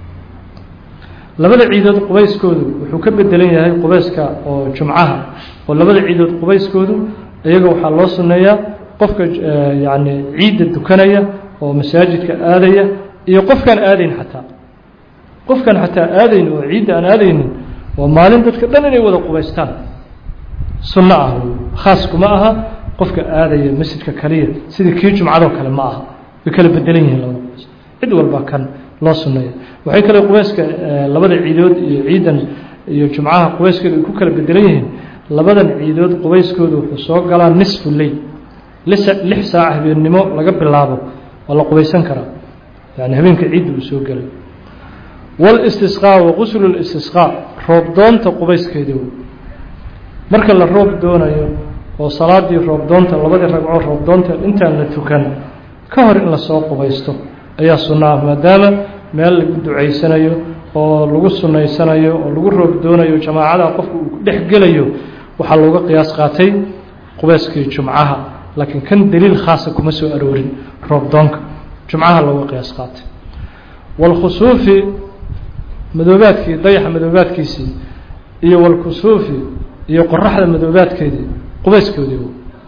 labada ciidood qubayskoodu wuxuu ka bedelan yahay qubayska oo jumcaha oo labada ciidood qubayskoodu iyaga waxaa loo sunneeyaa qofka yacni ciidda dukanaya oo masaajidka aadaya iyo qofkaan aadayn xataa qofkaan xataa aadayn oo ciidda aan aadaynin waa maalin dadka dhan inay wada qubaystaan sunno ah khaas kuma aha qofka aadaya masjidka kaliya sidii kii jumcadoo kale ma aha way kala bedelan yihiin labada qubays cid walba kan loo sunneeya waxay kale qubayska labada ciidood iyo ciidan iyo jumcaha qubayskeeda ay ku kala bedelan yihiin labadan ciidood qubayskooda wuxuu soo galaa nisfu leyl lix saac habeennimo laga bilaabo waa la qubaysan karaa yani habeenka ciidda uu soo gelay wاlistisqaa waquslu اlistisqaa roob doonta qubayskeedii wey marka la roob doonayo oo salaadii roob doonta labadii ragcoo roob doonta intaan la tukan ka hor in lasoo qubaysto ayaa sunna ah maadaama meel lagu ducaysanayo oo lagu sunaysanayo oo lagu roob doonayo jamaacada qofku uu dhex gelayo waxaa looga qiyaas qaatay qubeyskii jumcaha laakiin kan daliil khaasa kuma soo aroorin roobdoonka jumcaha looga qiyaas qaatay walkhusuufi madoobaadkii dayaxa madoobaadkiisii iyo walkusuufi iyo qoraxda madoobaadkeedii qubeyskoodii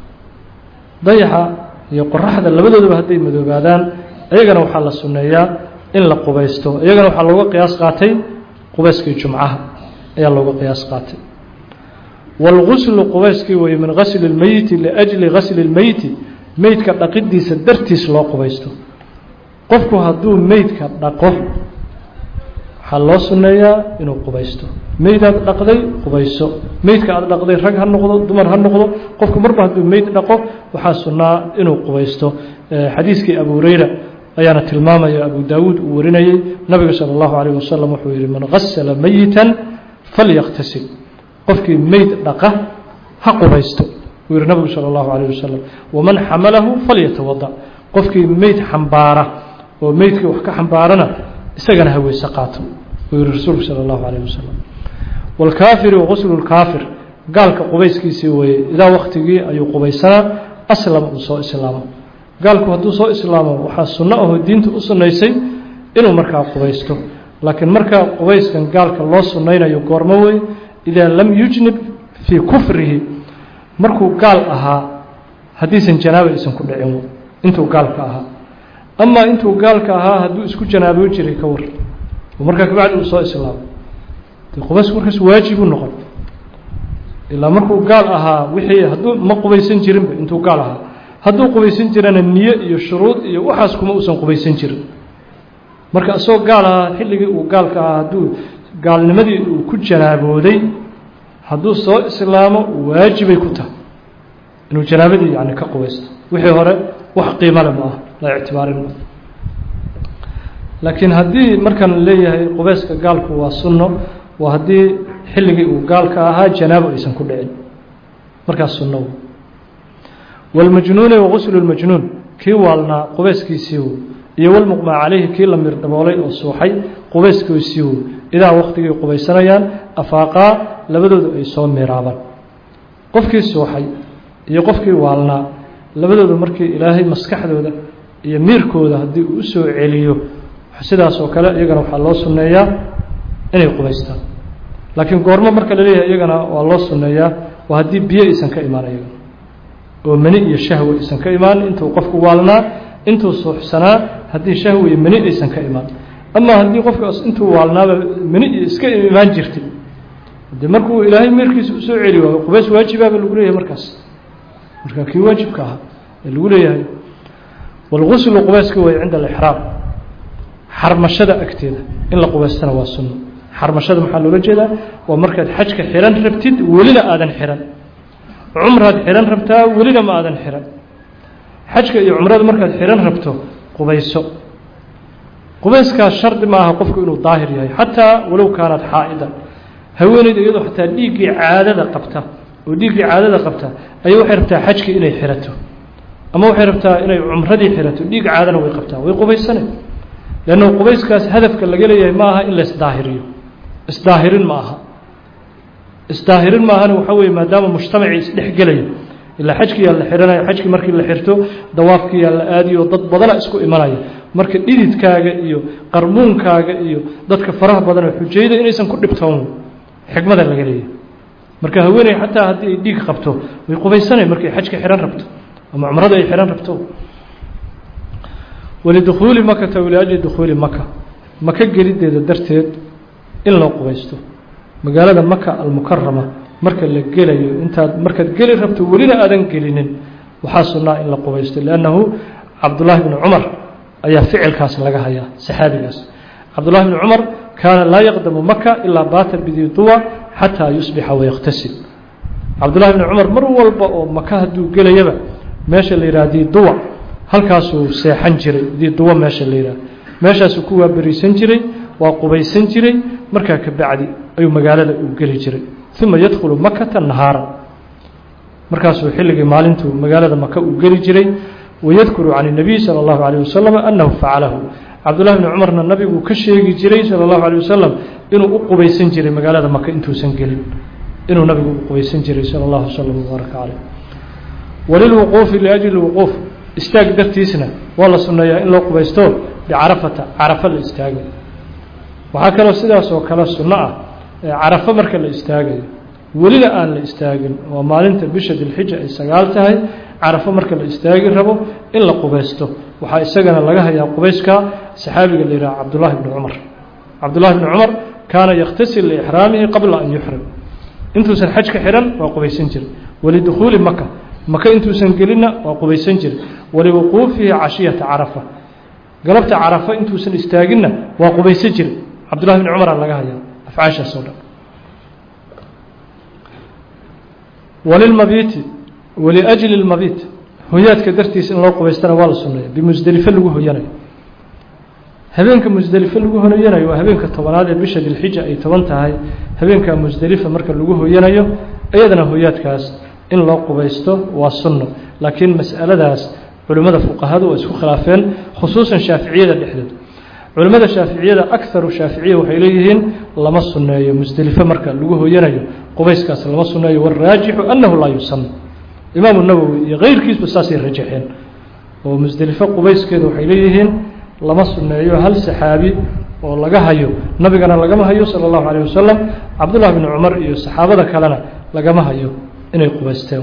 dayaxa iyo qoraxda labadooduba hadday madoobaadaan iyagana waxaa la sunneeyaa in la qubaysto iyagana waxaa looga qiyaas qaatay qubeyskii jumcaha ayaa looga qiyaas qaatay wاlguslu qubayskii weye min gasli اlmeyiti liأjli gasli اlmeyti meydka dhaqidiisa dartiis loo qubaysto qofku hadduu meydka dhaqo waxaa loo sunneeyaa inuu qubaysto meydaad dhaqday qubayso meydka aad dhaqday rag ha noqdo dumar ha noqdo qofku marba hadduu meyd dhaqo waxaa sunnaa inuu qubaysto xadiiskii abu hureyra ayaana tilmaamaya abu daawuud uu warinayey nabiga salى اllahu alayh wasalam wuxuu yihi man gasla meyita falyaktasil qofkii meyd dhaqa ha qubaysto uu yihi nabigu salى اllahu alayh wasalam waman xamalahu falyatawada qofkii meyd xambaara oo meydkii wax ka xambaarana isagana ha weyse qaato uu yihi rasuulku salى اllahu alayh wasalam wاlkaafiru guslu اlkaafir gaalka qubayskiisii weeye idaa waktigii ayuu qubaysanaa aslama uu soo islaamo gaalku hadduu soo islaamo waxaa sunno ahoo diinta u sunnaysay inuu markaa qubaysto laakiin markaa qubayskan gaalka loo sunnaynayo goormo wey idaa lam yujnib fii kufrihi markuu gaal ahaa haddiisan janaaba aysan ku dhicin intuu gaalka ahaa amaa intuu gaalka ahaa hadduu isku janaaboo jiray ka war oo markaa kabacdi uu soo islaamo de qubaysku markaas waajibuu noqon ilaa markuu gaal ahaa wixii hadduu ma qubaysan jirinba intuu gaal ahaa hadduu qubaysan jirana niye iyo shuruud iyo waxaas kuma uusan qubaysan jirin marka isagoo gaal ahaa xilligii uu gaalka ahaa hadduu gaalnimadii uu ku janaabooday hadduu soo islaamo waajibay ku tahay inuu janaabadii yani ka qubaysto wixii hore wax qiimale ma ah la ictibaarin ma laakiin haddii markaan leeyahay qubayska gaalku waa sunno waa haddii xilligii uu gaalka ahaa janaabo aysan ku dhicin markaas sunno wاlmajnuuni waguslu اlmajnuun kii waalnaa qubayskiisiiw iyo wlmuqmaa calayhi kii la mir daboolay oo suuxay qubayskiisiiw idaa waktigii qubaysanayaan afaaqaa labadoodu ay soo miraabaan qofkii suuxay iyo qofkii waalnaa labadoodu markii ilaahay maskaxdooda iyo miirkooda haddii uu usoo celiyo sidaas oo kale iyagana waxaa loo sunneeyaa inay qubaystaan laakiin goormo marka la leeyahay iyagana waa loo sunneeyaa waa haddii biyo aysan ka imaan iyagana oo mani iyo shahwe aysan ka imaan intuu qofku waalnaa intuu suuxsanaa haddii shahwe iyo mani aysan ka imaan ama haddii qofkaas intuu waalnaaba mani iyo iska imaan jirtay de markuu ilaahay meerkiisa usoo celi waayo qubays waajibaaba lagu leeyahay markaas marka kii waajibka ahaa ee lagu leeyahay wاlguslu qubayska way cinda alixraam xarmashada agteeda in la qubaystana waa sunno xarmashada maxaa loola jeedaa waa markaad xajka xihan rabtid welina aadan xihan cumraad xihan rabtaa welina ma aadan xihan xajka iyo cumrada markaad xihan rabto qubayso qubayskaas shardi ma aha qofku inuu daahir yahay xataa walow kaanaad xaa'idan haweeneyda iyadoo xataa dhiiggii caadada qabta oo dhiiggii caadada qabta ayay waxay rabtaa xajkii inay xirato ama waxay rabtaa inay cumradii xirato dhiig caadana way qabtaa way qubaysane leanna qubayskaas hadafka laga leeyahay ma aha in la isdaahiriyo isdaahirin ma aha isdaahirin maahana waxaa weeye maadaama mujtamacii isdhexgelayo ilaa xajkiyaa la xihanayo xajkii markii la xirto dawaafkiyaa la aadiyo dad badana isku imanaya marka dhididkaaga iyo qarmuunkaaga iyo dadka faraha badan oo xujayda inaysan ku dhibtoon xikmada laga leeyahay marka haweeney xataa haddii ay dhiig qabto way qubaysanay markay xajka xihan rabto ama cumrada ay xihan rabto walidukhuuli makata waliajli dukhuuli maka maka gelideeda darteed in loo qubaysto magaalada maka almukarama marka la gelayo intaad markaad geli rabto welina aadan gelinin waxaa sunnaa in la qubaysto liannahu cabdullaahi bni cumar ayaa ficilkaas laga hayaa saxaabigaas cabdullahi bni cumar kaana laa yaqdamu maka ilaa baata bidii duwa xataa yusbixa wayakhtasil cabdullahi bni cumar mar walba oo maka hadduu gelayaba meesha la yidhaha diiduwa halkaasuu seexan jiray diiduwa meesha la yidhaha meeshaasuu ku waaberiisan jiray waa qubaysan jiray markaa ka bacdi ayuu magaalada uu geli jiray uma yadkhulu makata nahaara markaasuu xilligii maalintuu magaalada maka uu geli jiray wayadkuru can الnabiy salى اllahu عalيه wasalam annahu facalahu cabdullahi bni cumarna nabigu ka sheegi jiray sala allahu alay wasalam inuu u qubaysan jiray magaalada maka intuusan gelin inuu nabigu u qubaysan jiray sala allahu wasalam wabaaraka caleyh walilwuquufi liajli lwuquuf istaag dartiisna waa la sunneeyaa in loo qubaysto bicarafata carafo la istaago waxaa kaloo sidaas oo kale sunno ah carafo marka la istaagayo welina aan la istaagin waa maalinta bisha dilxija ay sagaal tahay carafo marka la istaagi rabo in la qubaysto waxaa isagana laga hayaa qubayska saxaabiga la yidhaha cabdullaahi bni cumar cabdullahi bni cumar kaana yakhtasil liixraamihi qabla an yuxrim intuusan xaj ka xidhan waa qubaysan jiray walidukhuuli maka maka intuusan gelinna waa qubaysan jiray waliwuquufihi cashiyata carafa galabta carafa intuusan istaaginna waa qubaysan jiray cabdullahi bni cumaraa laga hayaa afcaashaas oo dhan walilmabiiti waliajli lmabiit hoyaadka dartiisa in loo qubaystana waa la sunneeya bimusdelifo lagu hoyanayo habeenka musdelifo lagu hoyanayo waa habeenka tobanaad ee bisha dilxija ay toban tahay habeenka musdelifa marka lagu hoyanayo iyadana hoyaadkaas in loo qubaysto waa sunno laakiin mas'aladaas culimmada fuqahadu waa isku khilaafeen khusuusan shaaficiyada dhexdeed culimmada shaaficiyada akaru shaaficiya waxay leeyihiin lama sunneeyo musdelifo marka lagu hoyanayo qubayskaas lama sunneeyo waraajixu annahu laa yusanna imaamu nawowi iyo keyrkiisba saasay rajaxeen oo musdelifo qubayskeeda waxay leeyihiin lama sunneeyo hal saxaabi oo laga hayo nabigana lagama hayo sala allahu calayh wasalam cabdullahi bni cumar iyo saxaabada kalena lagama hayo inay qubaysteen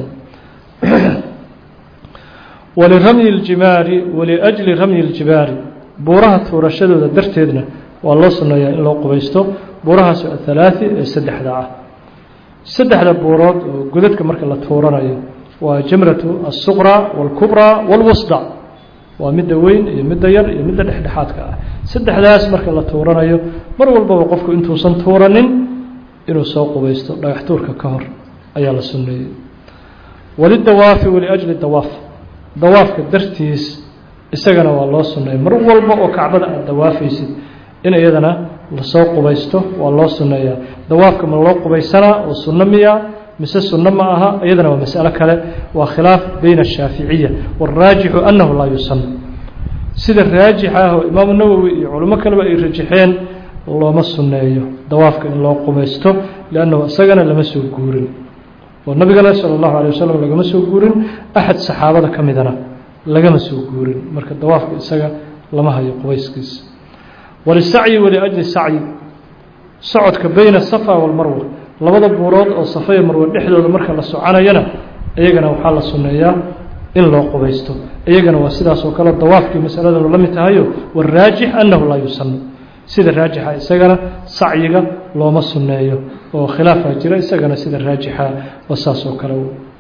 waliramyi ljimaari waliajli ramyi ljibaari buuraha tuurashadooda darteedna waa loo sunneeyaa in loo qubaysto buurahaas athalaati ee saddexda ah saddexda buurood oo godadka marka la tuuranayo waa jamratu alsuqra waalkubraa waalwusda waa midda weyn iyo midda yar iyo midda dhexdhexaadka ah saddexdaas marka la tuuranayo mar walbaba qofku intuusan tuuranin inuu soo qubaysto dhagax tuurka ka hor ayaa la sunneeyey walidawaafi waliajli dawaaf dawaafka dartiis isagana waa loo sunneeyey mar walba oo kacbada aad dawaafaysid in iyadana lasoo qubaysto waa loo sunneeyaa dawaafka ma loo qubaysanaa oo sunno miya mise sunno ma aha iyadana waa mas'alo kale waa khilaaf bayna ashaaficiya wاlraajixu annahu laa yusanna sida raajixa ah oo imaamu nawowi iyo culimo kaleba ay rajaxeen looma sunneeyo dawaafka in loo qubaysto liannahu isagana lama soo guurin oo nabigana sala allahu alay wasalam lagama soo guurin axad saxaabada ka midana lagama soo guurin marka dawaafka isaga lama hayo qubayskiisa walisacyi waliajli sacyi socodka bayna safa walmarwa labada buurood oo safa iyo marwe dhexdooda marka la soconayana iyagana waxaa la sunneeyaa in loo qubaysto iyagana waa sidaas oo kale dawaafkii masaladanu la mid tahayo waraajix annahu laa yusanna sida raajixa isagana sacyiga looma sunneeyo oo khilaafaa jira isagana sida raajixa waa saas oo kale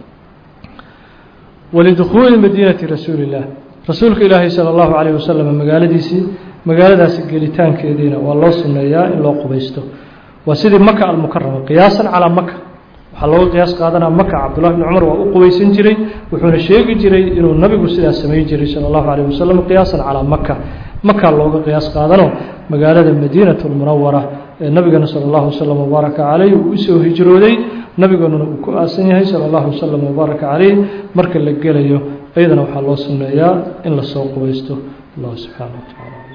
walidukhuuli madiinati rasuuli illah rasuulka ilaahay sala allahu calayh wasalam magaaladiisii magaaladaasi gelitaankeediina waa loo sunneeyaa in loo qubaysto waa sidii maka almukarama qiyaasan calaa maka waxaa looga qiyaas qaadanaa maka cabdullahi bni cumar waa u qubaysan jiray wuxuuna sheegi jiray inuu nabigu sidaas samayn jiray sala allahu calayh wasalam qiyaasan calaa maka makaa looga qiyaas qaadano magaalada madiinatu lmunawara ee nabigana sala allahu wasalam wabaaraka caleyh uu usoo hijrooday nabiganuna uu ku aasan yahay sala allahu wasalam wabaaraka caleyh marka la gelayo iyadana waxaa loo sunneeyaa in lasoo qubaysto allah subxaana wa tacaala